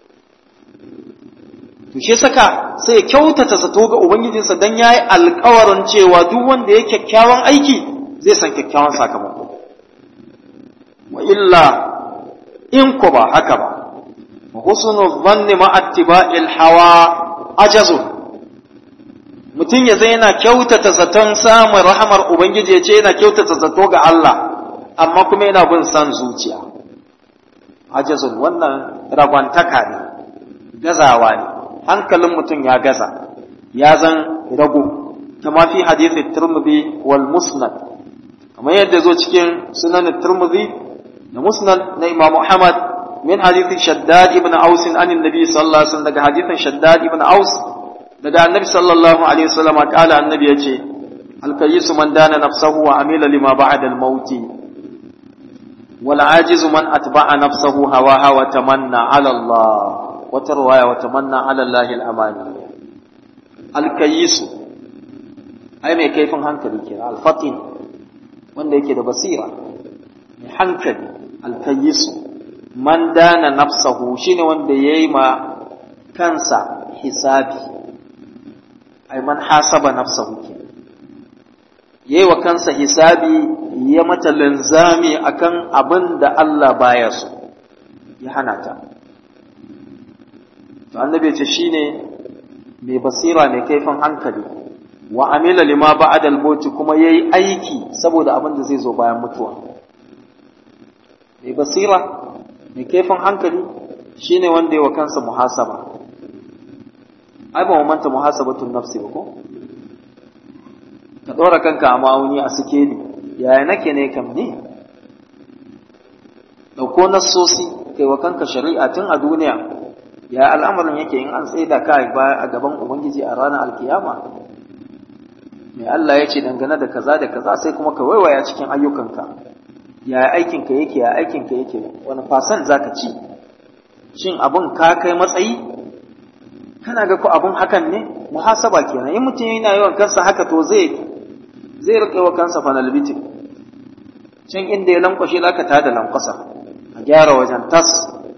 to shi saka sai ya kyautata zato ga ubangijinsa dan yayi alƙawarin cewa duk wanda ya kyakkyawan aiki zai san kyakkyawan sakamako wa illa in ko ba haka ba wa husnu dhanni ma attiba'il hawa ajazu mutum ya zai yana kyautata zaton samun rahamar ubangiji ya ce yana kyautata zato ga Allah amma kuma yana bin san zuciya ajazun wannan ragwantaka ne gazawa ne hankalin mutum ya gaza ya zan rago kama fi hadisi turmudi wal musnad kamar yadda zo cikin sunan turmudi da musnad na imam muhammad min hadisi shaddad ibn aus an annabi sallallahu alaihi wasallam daga hadisin shaddad ibn aus daga annabi sallallahu alaihi wasallam kala annabi yace al-kayyisu man dana nafsahu wa amila lima ba'da al-maut wal ajizu man atba'a nafsahu hawaha wa tamanna ala Allah wata ruwaya wata manna alallahi al'amani alkayisu ai mai kaifin hankali ke alfatin wanda yake da basira mai hankali alkayisu man dana nafsahu shine wanda ya yi ma kansa hisabi ai man hasaba nafsahu ke ya yi wa kansa hisabi ya mata linzami akan abin da Allah baya so ya hana ta to annabi ce shine mai basira mai kaifin hankali wa amila lima ba'da al-maut kuma yayi aiki saboda abin da zai zo bayan mutuwa mai basira mai kaifin hankali shine wanda ya wa kansa muhasaba ai ba mu manta muhasabatun nafsi ba ko ka dora kanka a ma'auni a sikeli yaya nake ne kam ne dauko nassosi kai wa kanka shari'a tun a duniya ya al'amarin yake in an tsaida ka a gaban Ubangiji a ranar alkiyama mai Allah ya ce dangane da kaza da kaza sai kuma ka waiwaya cikin ayyukanka ya aikinka yake ya aikinka yake wani fasan za ka ci shin abin ka kai matsayi kana ga ku abin hakan ne muhasaba kenan in mutum yana yawan kansa haka to zai zai rike wa kansa fanalbitin can inda ya lankwashe za ka tada lankwasa a gyara wajen tas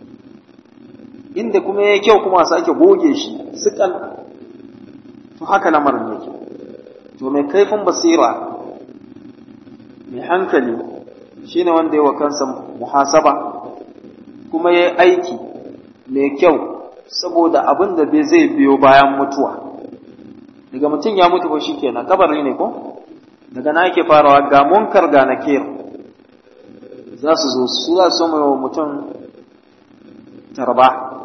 inda kuma ya kyau kuma sake goge shi sukal to haka lamarin yake to mai kaifin basira mai hankali shine wanda ya wa kansa muhasaba kuma ya aiki mai kyau saboda abin da bai zai biyo bayan mutuwa daga mutum ya mutu ba shi kenan kabari ne ko daga na yake farawa ga munkar ga nakir za su zo su za su mai wa mutum tarba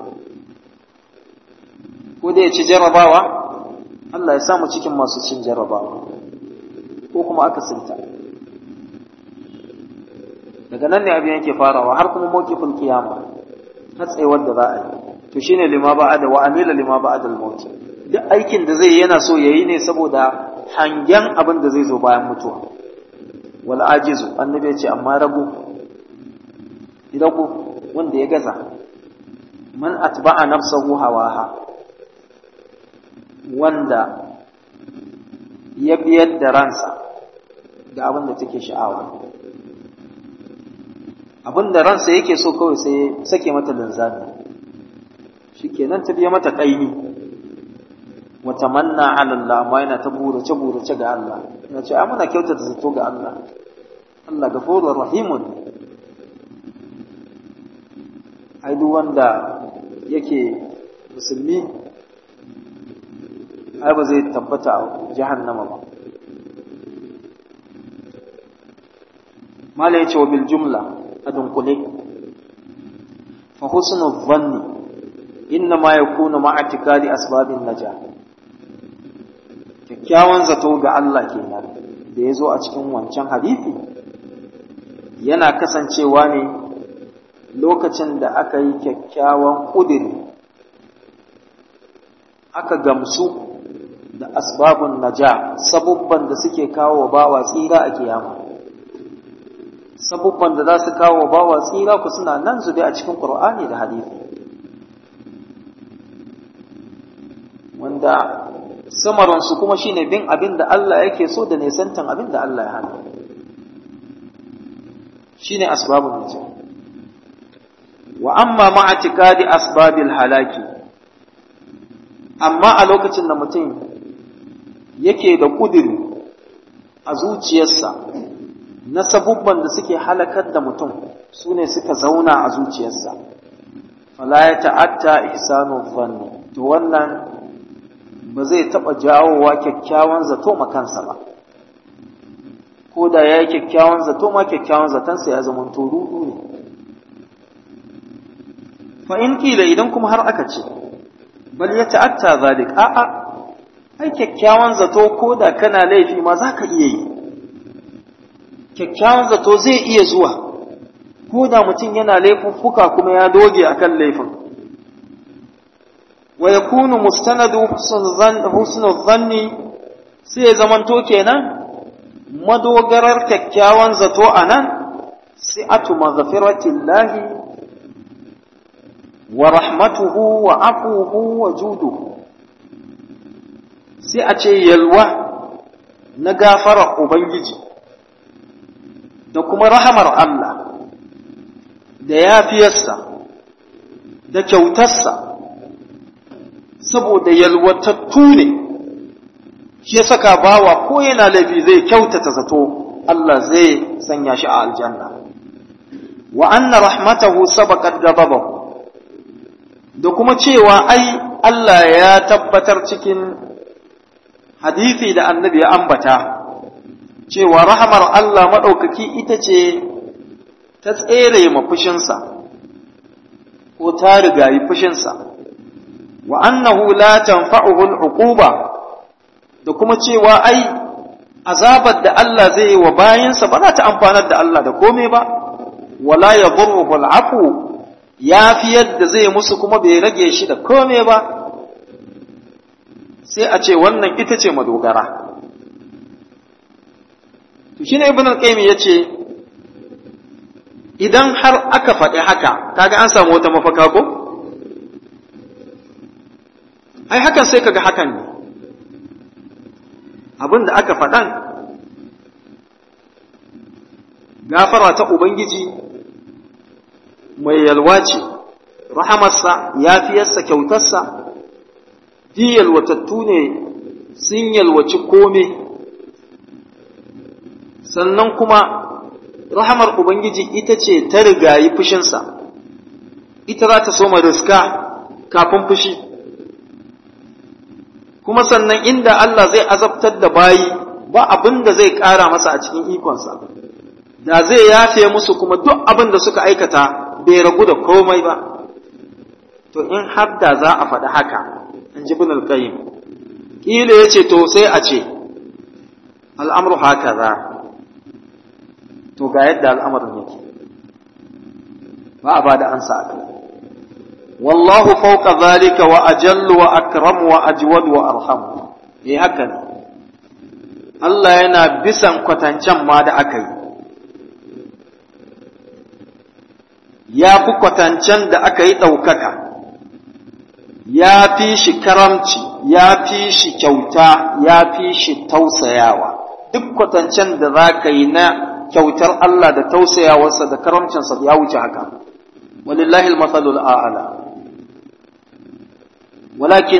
ko da ya ci jarrabawa Allah ya samu cikin masu cin jarrabawa ko kuma aka sinta daga nan ne abin yake farawa har kuma mawqifin kiyama har tsayuwar da za a yi to shine lima ba'ada wa amila lima ba'ada al-maut duk aikin da zai yana so yayi ne saboda hangen abin da zai zo bayan mutuwa wal ajizu annabi ya ce amma rabu rabu wanda ya gaza man atba'a nafsahu hawaha wanda ya biyar da ransa ga abin da take sha'awa abin da ransa yake so kawai sai sake mata linzami shikenan ta biya mata ƙaimi wata manna ala Allah amma yana ta burace burace ga Allah yana ce ai muna kyautata zato ga Allah Allah gafurur rahimun ai duk wanda yake musulmi ai ba zai tabbata a jahannama ba mala yace wa bil jumla a dunkule fa husnu dhanni inna ma yakunu ma atikadi asbabin naja kyakkyawan zato ga Allah kenan da ya zo a cikin wancan hadisi yana kasancewa ne lokacin da aka yi kyakkyawan ƙudiri aka gamsu da asbabun naja sabubban da suke kawo bawa tsira a kiyama sabubban da za su kawo bawa tsira ku suna nan zube a cikin Qur'ani da hadisi wanda samaransu kuma shine bin abin da Allah yake so da nesantan abin da Allah ya hana shine asbabun naja wa amma ma'atikadi asbabil halaki amma a lokacin da mutum yake da ƙudiri a zuciyarsa na sabubban da suke halakar da mutum su ne suka zauna a zuciyarsa fala ya ta'atta ihsanu zanni to wannan ba zai taɓa jawowa kyakkyawan zato makansa ba ko da ya yi kyakkyawan zato ma kyakkyawan zatonsa ya zama rudu ne fa in kila idan kuma har aka ce bal ya ta'atta zalik a'a ai kyakkyawan zato ko da kana laifi ma za ka iya yi kyakkyawan zato zai iya zuwa ko da mutum yana laifuffuka kuma ya doge akan laifin wa yakunu mustanadu husnul zanni sai ya zamanto kenan madogarar kyakkyawan zato anan si'atu maghfiratillahi wa rahmatuhu wa afuhu wa juduhu sai a ce yalwa na gafarar Ubangiji da kuma rahamar Allah da yafiyarsa da kyautarsa saboda yalwatattu ne shi saka bawa ko yana laifi zai kyautata zato Allah zai sanya shi a aljanna wa anna rahmatahu sabaqat ghadabahu da kuma cewa ai Allah ya tabbatar cikin hadisi da annabi ya ambata cewa rahamar Allah maɗaukaki ita ce ta tsere ma fushinsa ko ta rigayi fushinsa wa annahu la tanfa'uhu al'uquba da kuma cewa ai azabar da Allah zai yi wa bayinsa ba za ta amfanar da Allah da komai ba wala yadurruhu al'afu ya fi yadda zai musu kuma bai rage shi da kome ba sai a ce wannan ita ce madogara to shi ne ibn al-qayyim ya ce idan har aka faɗi haka kaga an samu wata mafaka ko ai hakan sai kaga hakan ne abin da aka faɗan gafara ta ubangiji mai yalwa ce, rahamarsa, yafiyarsa, kyautarsa, di yalwatattu ne sun yalwaci kome, sannan kuma rahamar Ubangiji ita ce ta rigayi fushinsa, ita za ta soma riska kafin fushi, kuma sannan inda Allah zai azabtar da bayi ba abin da zai ƙara masa a cikin ikonsa, da zai yafe musu kuma duk abin da suka aikata bai ragu da komai ba to in har da za a faɗi haka in ji bin alƙayyim ƙila ya ce to sai a ce al'amru haka za to ga yadda al'amarin yake ba a ba da ansa a kai wallahu fauka zalika wa ajallu wa akram wa ajwad wa arham eh haka ne Allah yana bisan kwatancen ma da aka yi ya fi kwatancen da aka yi ɗaukaka, ya fi shi karamci, ya fi shi kyauta, ya fi shi tausayawa. Duk kwatancen da za ka yi na kyautar Allah da tausayawarsa da karamcinsa ya wuce haka. Walillahi al-matsalul a'ala. Walakin,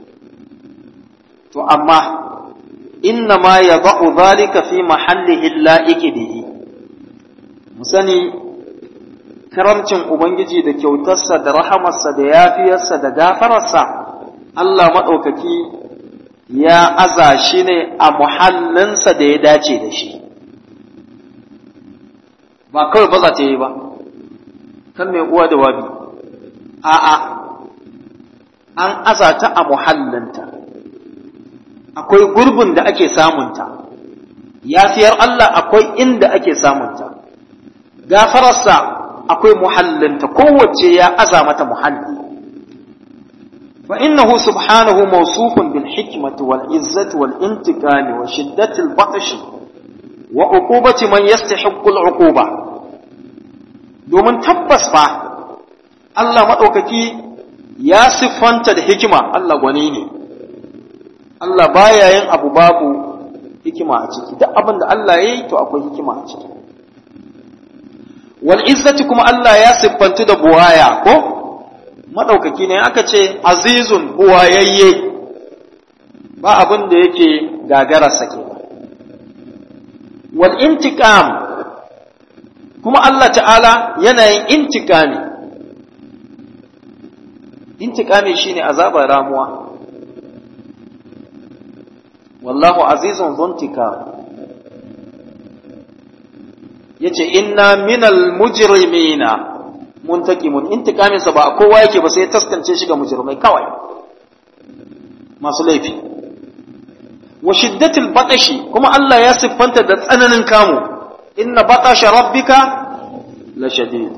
to amma, inna ma ya ba'u zalika fi mahallihi la'iki bihi. Mu sani karamcin Ubangiji da kyautarsa da rahamarsa da yafiyarsa da gafararsa, Allah maɗaukaki ya aza shi ne a muhallinsa da ya dace da shi. Ba kawai ba za ta yi ba, kan mai uwa da wabi, a'a, an aza ta a muhallinta, akwai gurbin da ake samunta, yafiyar Allah akwai inda ake samunta, gafararsa akwai muhallinta kowace ya aza mata muhalli fa innahu subhanahu mawsufun bil hikma hikmati wal izzati wal intiqami wa shiddati al batshi wa uqubati man yastahiqqu al uquba domin tabbas fa Allah madaukaki ya siffanta da hikima Allah gwani ne Allah baya yin abu babu hikima a ciki duk abin da Allah ya yi to akwai hikima a ciki wal izzati kuma Allah ya siffantu da buwaya ko madaukaki ne aka ce azizun buwayayye ba abin da yake gagararsa ke wal intiqam kuma Allah ta'ala yana yin intiqami intiqami shine azabar ramuwa wallahu azizun zuntika yace inna minal mujrimina muntakimun intikamin sa ba kowa yake ba sai ya taskance shi ga mujrimai kawai masu laifi wa shiddatil batashi kuma Allah ya siffanta da tsananin kamu inna batasha rabbika la shadid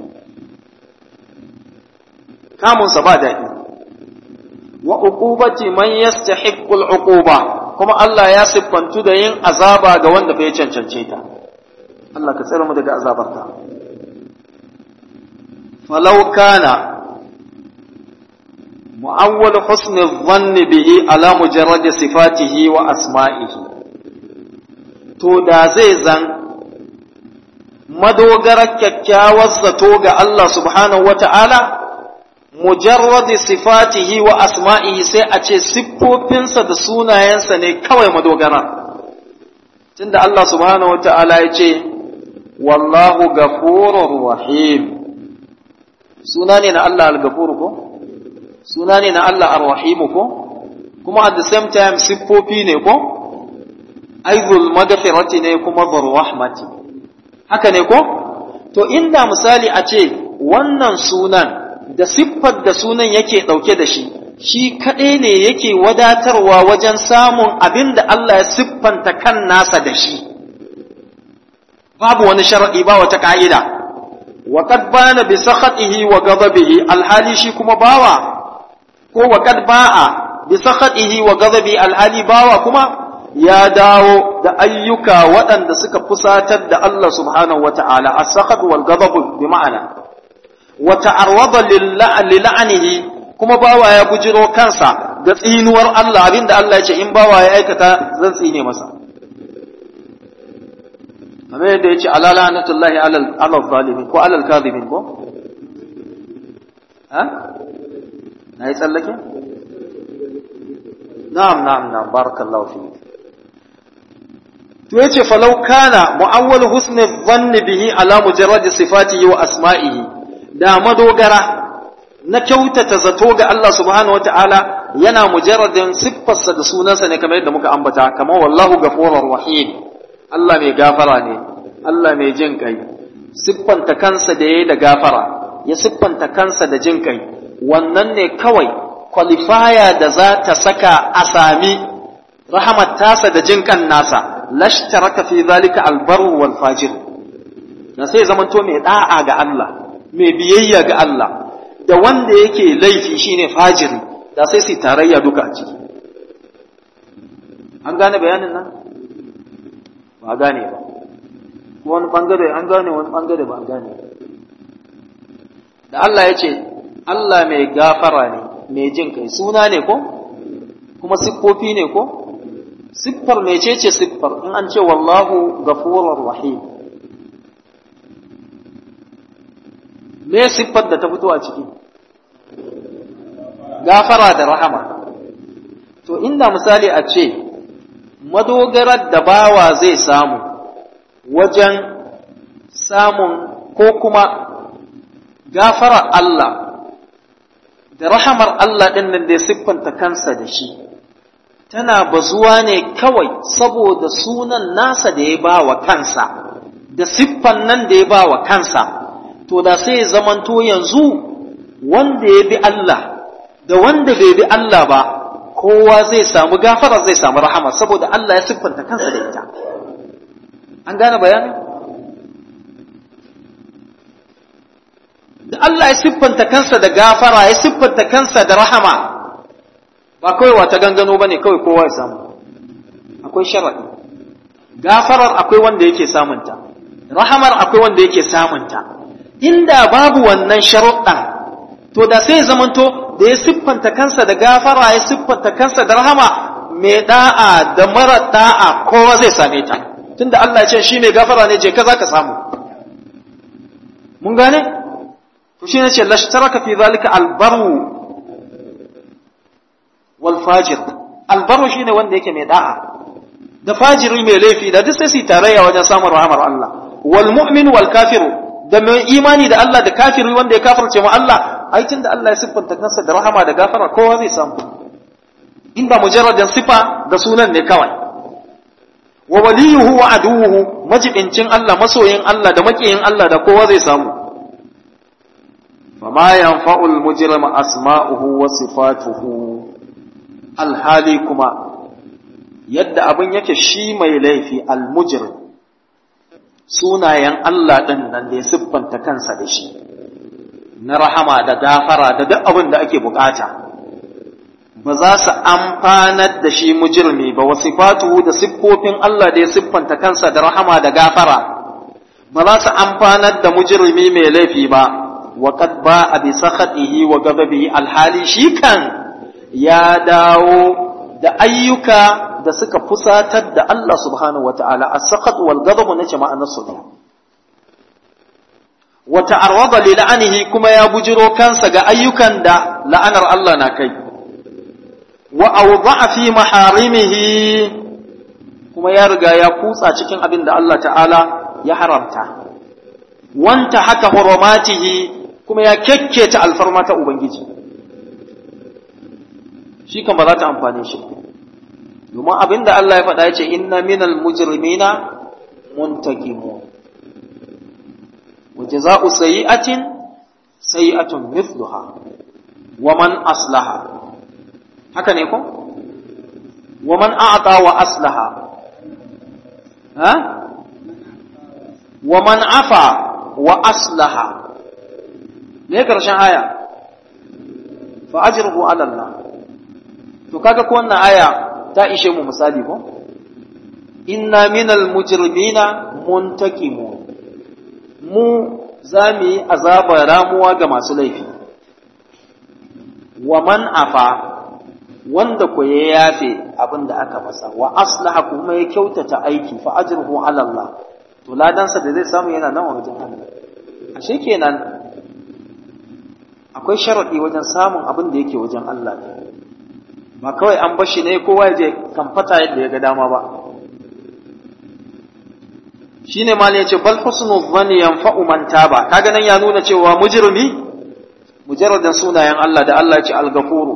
kamun sa ba daɗi wa uqubati man yastahiqqu al-uquba kuma Allah ya siffantu da yin azaba ga wanda bai cancance ta Allah ka tsere mu daga azabarta falau kana mu'awwal husni dhanni bihi ala mujarrad sifatihi wa asma'ihi to da zai zan madogarar kyakkyawar zato ga Allah subhanahu wata'ala mujarradi sifatihi wa asma'ihi sai a ce siffofinsa da sunayensa ne kawai madogara tunda Allah subhanahu wata'ala ya ce wallahu gafurur rahim suna ne na Allah al-gafur ko suna ne na Allah ar-rahim ko kuma at the same time siffofi ne ko aizul maghfirati ne kuma dhur rahmati haka ne ko to inda misali a ce wannan sunan da siffar da sunan yake ɗauke da shi, shi kaɗai ne yake wadatarwa wajen samun abin da Allah ya siffanta kan nasa da shi. Babu wani sharaɗi ba wata ƙa'ida, wa kad bana bi sakhatihi wa ghadabihi alhali shi kuma bawa ko wa kad ba'a bi sakhatihi wa ghadabi alhali bawa kuma ya dawo da ayyuka waɗanda suka fusatar da Allah subhanahu wa ta'ala as-sakhat wal ghadab bi ma'ana wa ta'arwada lil'anihi kuma bawa ya bujiro kansa ga tsinuwar Allah abinda Allah ya ce in bawa ya aikata zan tsine masa kamar yadda ya ce ala la'natullahi alal zalimin ko alal kadhibin ko ha na yi tsallake na'am na'am na'am barakallahu fi to yace falau kana mu'awwal husni dhanni bihi ala mujarrad sifatihi wa asma'ihi da madogara na kyautata zato ga Allah subhanahu wa ta'ala yana mujarradin siffarsa da sunansa ne kamar yadda muka ambata, kamar wallahu gafurur rahim Allah mai gafara ne, Allah mai jin kai, siffanta kansa da ya da gafara, ya siffanta kansa da jin kai, wannan ne kawai kwalifaya da za ta saka a sami rahamat tasa da jin kan nasa, lashtaraka fi zalika albaru wal fajir. Na sai zamanto mai da'a ga Allah, mai biyayya ga Allah da wanda yake laifi shine fajiri da sai su tarayya duka a ciki an gane bayanin nan ba gane ba wani bangare an gane wani bangare ba an gane da Allah ya ce Allah mai gafara ne mai jin kai suna ne ko kuma siffofi ne ko siffar mecece siffar in an ce wallahu gafurur rahim me siffar da ta fito a ciki gafara da rahama to inda misali a ce madogarar da bawa zai samu wajen samun ko kuma gafarar Allah da rahamar Allah ɗin nan da ya siffanta kansa da shi tana bazuwa ne kawai saboda sunan nasa da ya ba wa kansa da siffan nan da ya ba wa kansa to da sai zamanto yanzu wanda ya bi Allah da wanda bai bi Allah ba kowa zai samu gafara zai samu rahama saboda Allah ya siffanta kansa da ita an gane bayanin da Allah ya siffanta kansa da gafara ya siffanta kansa da rahama ba kawai wata gangano ba ne kawai kowa ya samu akwai sharaɗi gafarar akwai wanda yake samunta rahamar akwai wanda yake samunta inda babu wannan sharuɗan to da sai zamanto da ya siffanta kansa da gafara ya siffanta kansa da rahama mai da'a da mara da'a kowa zai same ta tunda Allah ya ce shi mai gafara ne je ka za ka samu mun gane to shi ne ce lashtaraka fi zalika albaru wal fajir albaru shine wanda yake mai da'a da fajiri mai laifi da duk sai su tarayya wajen samun rahamar Allah wal mu'min wal kafiru da mai imani da Allah da kafiri wanda ya kafirce mu Allah ai tunda Allah ya siffanta kansa da rahama da gafara kowa zai samu in ba mujarradan sifa da sunan ne kawai wa waliyuhu wa aduwuhu majibincin Allah masoyin Allah da makiyin Allah da kowa zai samu fama yanfa'ul mujrima asma'uhu wa sifatuhu alhali kuma yadda abin yake shi mai laifi almujrim sunayen Allah ɗin nan da ya siffanta kansa da shi na rahama da gafara da duk abin da ake bukata ba za su amfanar da shi mujirmi ba wa sifatuhu da siffofin Allah da ya siffanta kansa da rahama da gafara ba za su amfanar da mujirmi mai laifi ba wa qad ba a bi sakhatihi wa ghadabihi alhali shi kan ya dawo da ayyuka da suka fusatar da Allah subhanahu wa ta'ala a sakat wal gadabu na jama'anar su wa ta'arwada li la'anihi kuma ya bujiro kansa ga ayyukan da la'anar Allah na kai wa awda'a fi maharimihi kuma ya riga ya kutsa cikin abin da Allah ta'ala ya haramta wanta haka hurumatihi kuma ya kekketa alfarma ta ubangiji shi kan ba za ta amfane shi domin abin da Allah ya faɗa ya ce inna minal mujrimina muntakimu wa jaza'u sayyi'atin sayyi'atun mithluha wa man aslaha haka ne ko wa man a'ta wa aslaha ha wa man afa wa aslaha ne karshen aya fa ajruhu ala Allah to kaga ko wannan aya ta ishe mu misali ko inna minal mujrimina muntakimu mu za mu yi azabar ramuwa ga masu laifi wa man afa wanda ku ya yafe abin da aka masa wa aslaha kuma ya kyautata aiki fa ajruhu ala Allah to ladansa da zai samu yana nan wajen Allah ashe kenan akwai sharadi wajen samun abin da yake wajen Allah ne ba kawai an bashi ne kowa ya je kamfata yadda ya ga dama ba shine ma ne yace bal husnu dhanni yanfa'u man taba kaga nan ya nuna cewa mujrimi mujarradan sunayen Allah da Allah ya ce al-ghafuru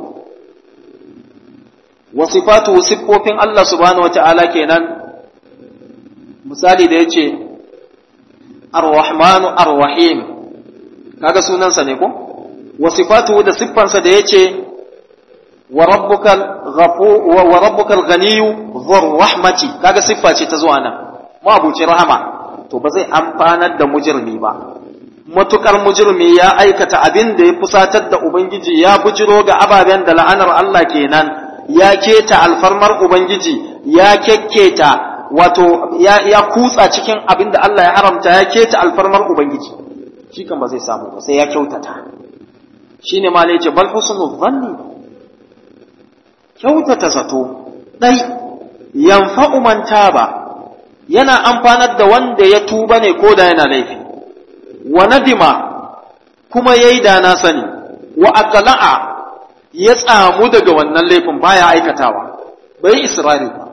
wa sifatu siffofin Allah subhanahu wata'ala kenan misali da yace ar-rahmanu ar-rahim kaga sunansa ne ko wa sifatu da siffansa da yace wa rabbukal ghafur wa rabbukal ghaniyyu dhur rahmati kaga siffa ce ta zuwa nan mabuci rahama to ba zai amfanar da mujirmi ba matukar mujirmi ya aikata abin da ya fusatar da ubangiji ya bujiro ga ababen da la'anar Allah kenan ya keta alfarmar ubangiji ya kekketa wato ya, ya kutsa cikin abin da Allah ya haramta ya keta alfarmar ubangiji shi kan ba zai samu ba sai ya kyautata shine ma ne ce bal husnul dhanni kyautata zato dai yanfa'u man taba yana amfanar da wanda ya tuba ne ko da yana laifi wa nadima kuma yayi da na sani wa aqla'a ya tsamu daga wannan laifin baya aikatawa bai israri ba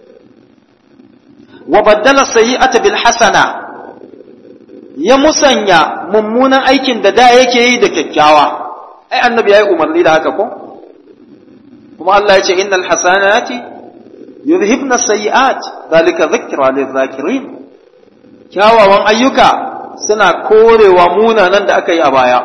wa baddala sayyi'ata bil hasana ya musanya mummunan aikin da da yake yi da kyakkyawa ai annabi yayi umarni da haka ko kuma Allah ya ce innal hasanati yuzhibna sayyi'at zalika dhikra lidh-dhakirin kyawawan ayyuka suna korewa munanan da aka yi a baya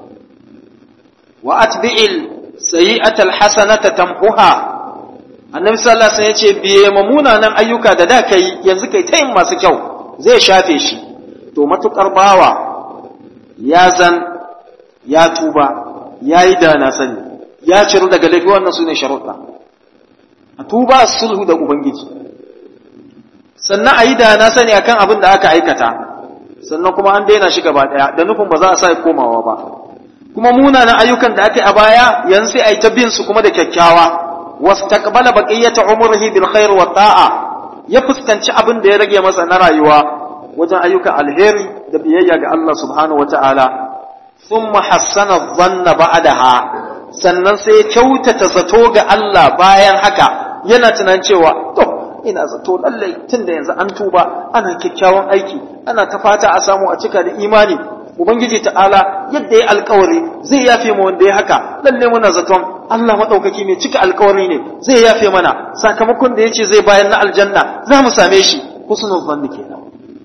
wa atbi'il sayyi'ata al-hasanata tamhuha annabi sallallahu alaihi wasallam yace biye ma munanan ayyuka da da kai yanzu kai ta yin masu kyau zai shafe shi to matukar bawa ya zan ya tuba yayi da na sani ya ciru daga laifi wannan su ne sharuɗa a tuba sulhu da ubangiji sannan a yi da na sani akan abin da aka aikata sannan kuma an daina shi gaba ɗaya da nufin ba za a sa komawa ba kuma munanan ayyukan da aka yi a baya yanzu sai a yi ta bin su kuma da kyakkyawa wastaqbala baqiyata umrihi bil khair wa ta'a ya fuskanci abin da ya rage masa na rayuwa wajen ayyukan alheri da biyayya ga Allah subhanahu wataala thumma hassana dhanna ba'daha sannan sai ya kyautata zato ga Allah bayan haka yana tunan cewa to ina zato lallai tunda yanzu an tuba ana kyakkyawan aiki ana ta fata a samu a cika da imani ubangiji ta'ala yadda ya alkawari zai yafe mu wanda ya haka lalle muna zaton Allah madaukaki mai cika alkawari ne zai yafe mana sakamakon da yace zai bayar na aljanna za mu same shi husnul zanni kenan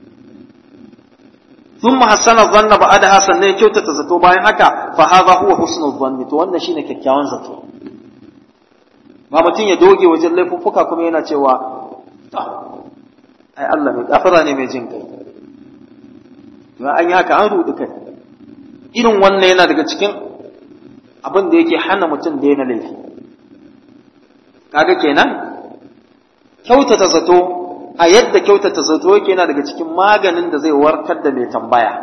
thumma hasana dhanna ba'daha sannan ya kyautata zato bayan haka fa hadha huwa husnul zanni to wannan shine kyakkyawan zato ba mutum ya doge wajen laifuffuka kuma yana cewa ai Allah mai gafara ne mai jin kai to an yi haka an rudu kai irin wannan yana daga cikin abin da yake hana mutum da yana laifi kaga kenan kyautata zato a yadda kyautata zato yake yana daga cikin maganin da zai warkar da mai tambaya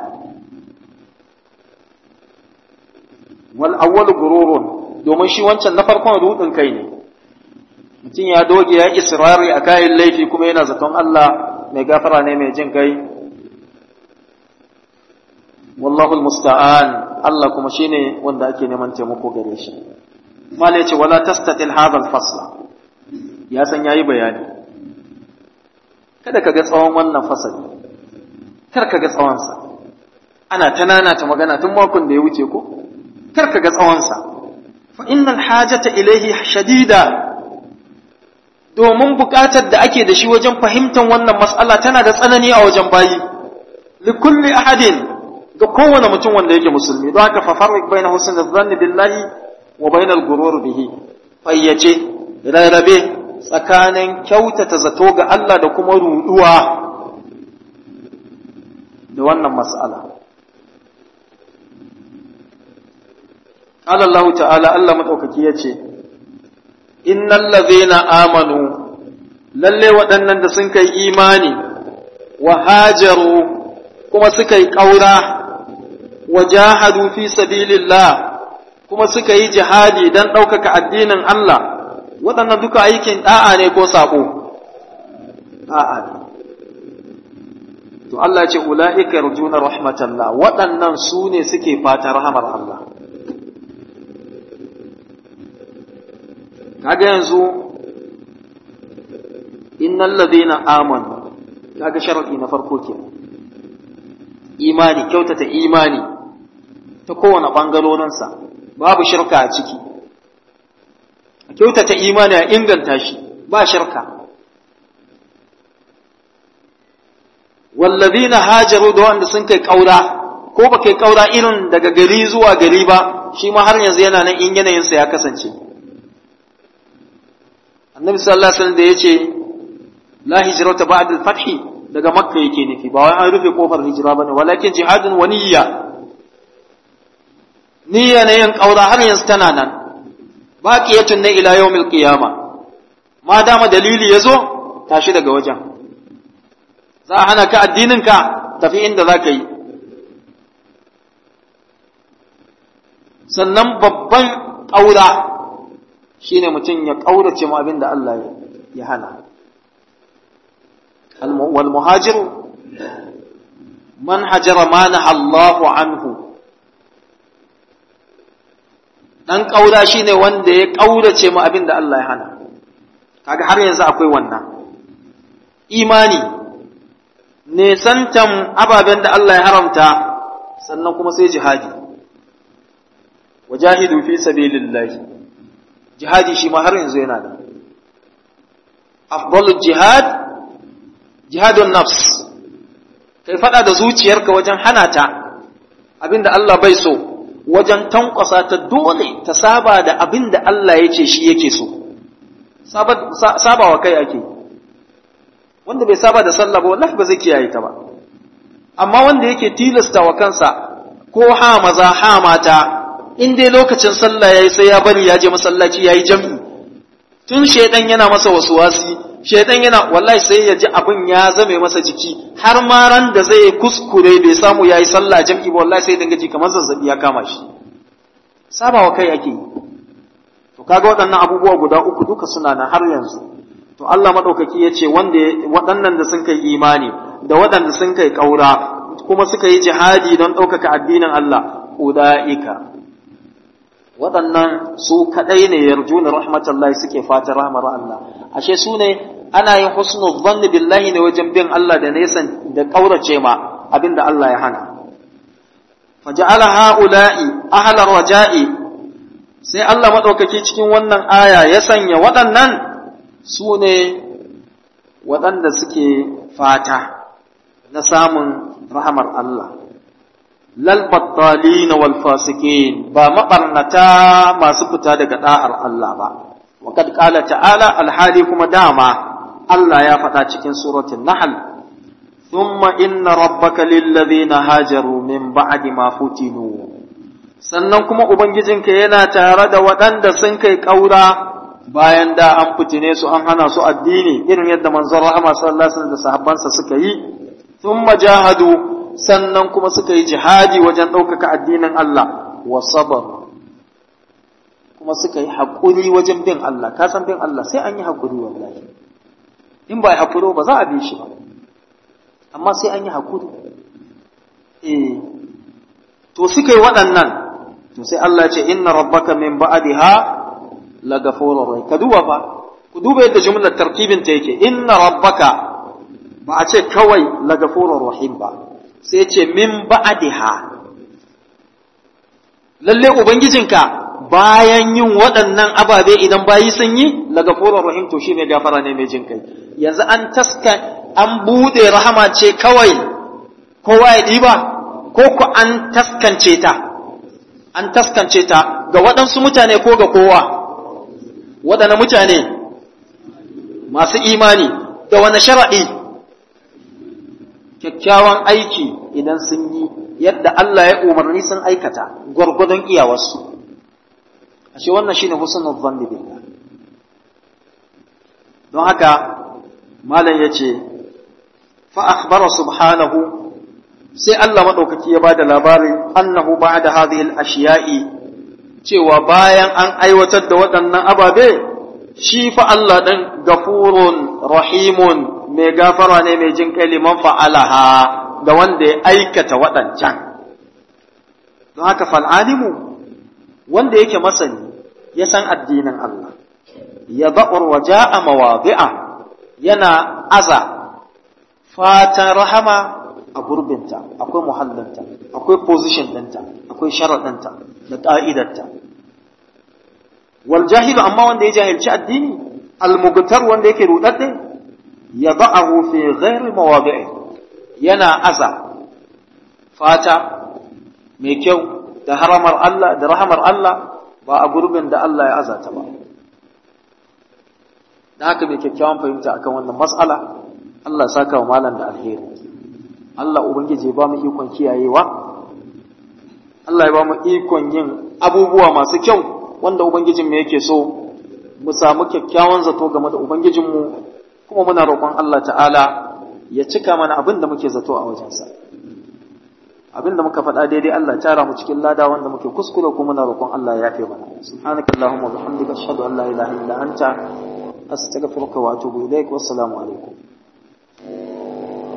wal awwalu gururun domin shi wancan na farkon rudin kai ne mutum ya doge ya israri a kayan laifi kuma yana zaton Allah mai gafara ne mai jin kai wallahu almusta'an Allah kuma shine wanda ake neman taimako gare shi mala yace wala tastatil hadha alfasla ya san yayi bayani kada ka ga tsawon wannan fasali kar ka ga tsawon sa ana tanana ta magana tun makon da ya wuce ko kar ka ga tsawon sa fa innal hajata ilayhi shadida domin buƙatar da ake da shi wajen fahimtar wannan mas'ala tana da tsanani a wajen bayi likulli ahadin ga kowane mutum wanda yake musulmi don haka fa farrik baina husnul dhanni billahi wa bainal gurur bihi fayyace rarrabe tsakanin kyautata zato ga Allah da kuma ruduwa da wannan mas'ala قال الله تعالى الله مدوكaki yace innal ladhina amanu lalle waɗannan da sun kai imani wa hajaru kuma suka yi ƙaura wa jahadu fi sabilillah kuma suka yi jihadi don ɗaukaka addinin Allah waɗannan duka aikin ɗa'a ne ko saɓo ɗa'a ne to Allah ce ula'ika yarjuna rahmatallah waɗannan su ne suke fata rahamar Allah kaga yanzu innal ladina amanu kaga sharadi na farko ke imani kyautata imani ta kowane bangarorinsa babu shirka a ciki kyautata imani a inganta shi ba shirka wallazina hajaru da wanda sun kai kaura ko ba kai kaura irin daga gari zuwa gari ba shi ma har yanzu yana nan in yanayinsa ya kasance annabi sallallahu alaihi wasallam da yace la hijrata ba'da al-fath daga makka yake nufi ba wai an rufe kofar hijira bane walakin jihadun wa niyya niyya ne yin kaura har yanzu tana nan baqiyatun ne ila yawmil qiyama ma dama dalili yazo tashi daga wajen za a hana ka addinin ka tafi inda za ka yi sannan babban ƙaura shine mutum ya ƙaurace mu abin da Allah ya hana wal muhajir man hajara ma Allahu anhu dan ƙaura shine wanda ya ƙaurace mu abin da Allah ya hana kaga har yanzu akwai wannan imani nesantan ababen da Allah ya haramta sannan kuma sai jihadi wajahidu fi sabilillahi jihadi shi ma har yanzu yana da afdalul jihad jihadun nafs kai fada da zuciyarka wajen hana ta abinda Allah bai so wajen tankwasa ta dole ta saba da abinda Allah ya ce shi yake so saba wa kai ake wanda bai saba da sallah ba wallahi ba zai kiyaye ta ba amma wanda yake tilasta wa kansa ko ha maza ha mata in dai lokacin sallah yayi sai ya bari ya je masallaci yayi jam'i tun shedan yana masa wasuwasi shedan yana wallahi sai ya ji abin ya zame masa jiki har ma ran da zai kuskure bai samu yayi sallah jam'i ba wallahi sai dinga ji kamar zazzabi ya kama shi sabawa kai ake yi to kaga waɗannan abubuwa guda uku duka suna nan har yanzu to Allah madaukaki ya ce wanda waɗannan da sun kai imani da waɗanda sun kai ƙaura kuma suka yi jihadi don ɗaukaka addinin Allah uda'ika waɗannan su kaɗai ne yarjuna rahmatullahi suke fatan rahmar Allah ashe su ne ana yin husnul dhanni billahi ne wajen bin Allah da nesan da ƙaurace ma abinda Allah ya hana faja'ala ha'ula'i ahlar raja'i sai Allah madaukaki cikin wannan aya ya sanya waɗannan su ne waɗanda suke fata na samun rahamar Allah lalbattalina wal fasikin ba maɓarnata masu fita daga ɗa'ar Allah ba waƙad ƙala ta'ala alhali kuma dama Allah ya faɗa cikin suratun Nahl thumma inna rabbaka lillazina hajaru min ba'di ma futinu sannan kuma ubangijinka yana tare da waɗanda sun kai ƙaura bayan da an fitine su an hana su addini irin yadda manzon rahama sallallahu alaihi wasallam da sahabbansa suka yi thumma jahadu sannan kuma suka yi jihadi wajen ɗaukaka addinin Allah wa sabar kuma suka yi haƙuri wajen bin Allah ka san bin Allah sai an yi haƙuri wallahi in ba haƙuri ba za a bi shi ba amma sai an yi haƙuri eh to suka yi waɗannan to sai Allah ce inna rabbaka min ba'daha la ghafurur rahim ka duba fa ku duba yadda jumlar tartibin ta yake inna rabbaka ba a ce kawai la ghafurur rahim ba sai ce min ba'daha lalle ubangijinka bayan yin waɗannan ababe idan bayi sun yi la ghafurur rahim to shine gafara ne mai jin kai yanzu an taska an bude rahama ce kawai kowa ya diba ko ku an taskance ta an taskance ta ga waɗansu mutane ko ga kowa waɗanne mutane masu imani da wani shara'i kyakkyawan aiki idan sun yi yadda Allah ya umarni sun aikata gwargwadon iyawarsu ashe wannan shine husnul dhanni billah don haka malam yace fa akhbara subhanahu sai Allah maɗaukaki ya ba da labarin annahu ba da hadhihi ashiya'i cewa bayan an aiwatar da waɗannan ababe shi fa Allah ɗin gafurun rahimun mai gafara ne mai jin kai liman fa'alaha ga wanda ya aikata waɗancan don haka fal'alimu wanda yake masani ya san addinin Allah ya ba'ur waja a mawabi'a yana aza fatan rahama a gurbinta akwai muhallinta akwai position ɗinta akwai sharaɗinta da ƙa'idarta wal jahilu amma wanda ya jahilci addini almugtar wanda yake rudadde ya ba'ahu fi ghairi mawadi'i yana aza fata mai kyau da haramar Allah da rahamar Allah ba a gurbin da Allah ya azata ba da haka mai kyakkyawan fahimta akan wannan mas'ala Allah ya saka wa malam da alheri Allah Ubangiji ya ba mu ikon kiyayewa, Allah ya ba mu ikon yin abubuwa masu kyau wanda Ubangijinmu yake so, mu samu kyakkyawan zato game da Ubangijinmu, kuma muna roƙon Allah ta'ala ya cika mana abin da muke zato a wajensa. Abin da muka faɗa daidai Allah tara mu cikin lada wanda muke kuskure kuma muna roƙon Allah ya yafe mana. Subhanakallahumma wa bihamdika ashhadu an la ilaha illa anta astaghfiruka wa atubu ilaik wassalamu alaikum.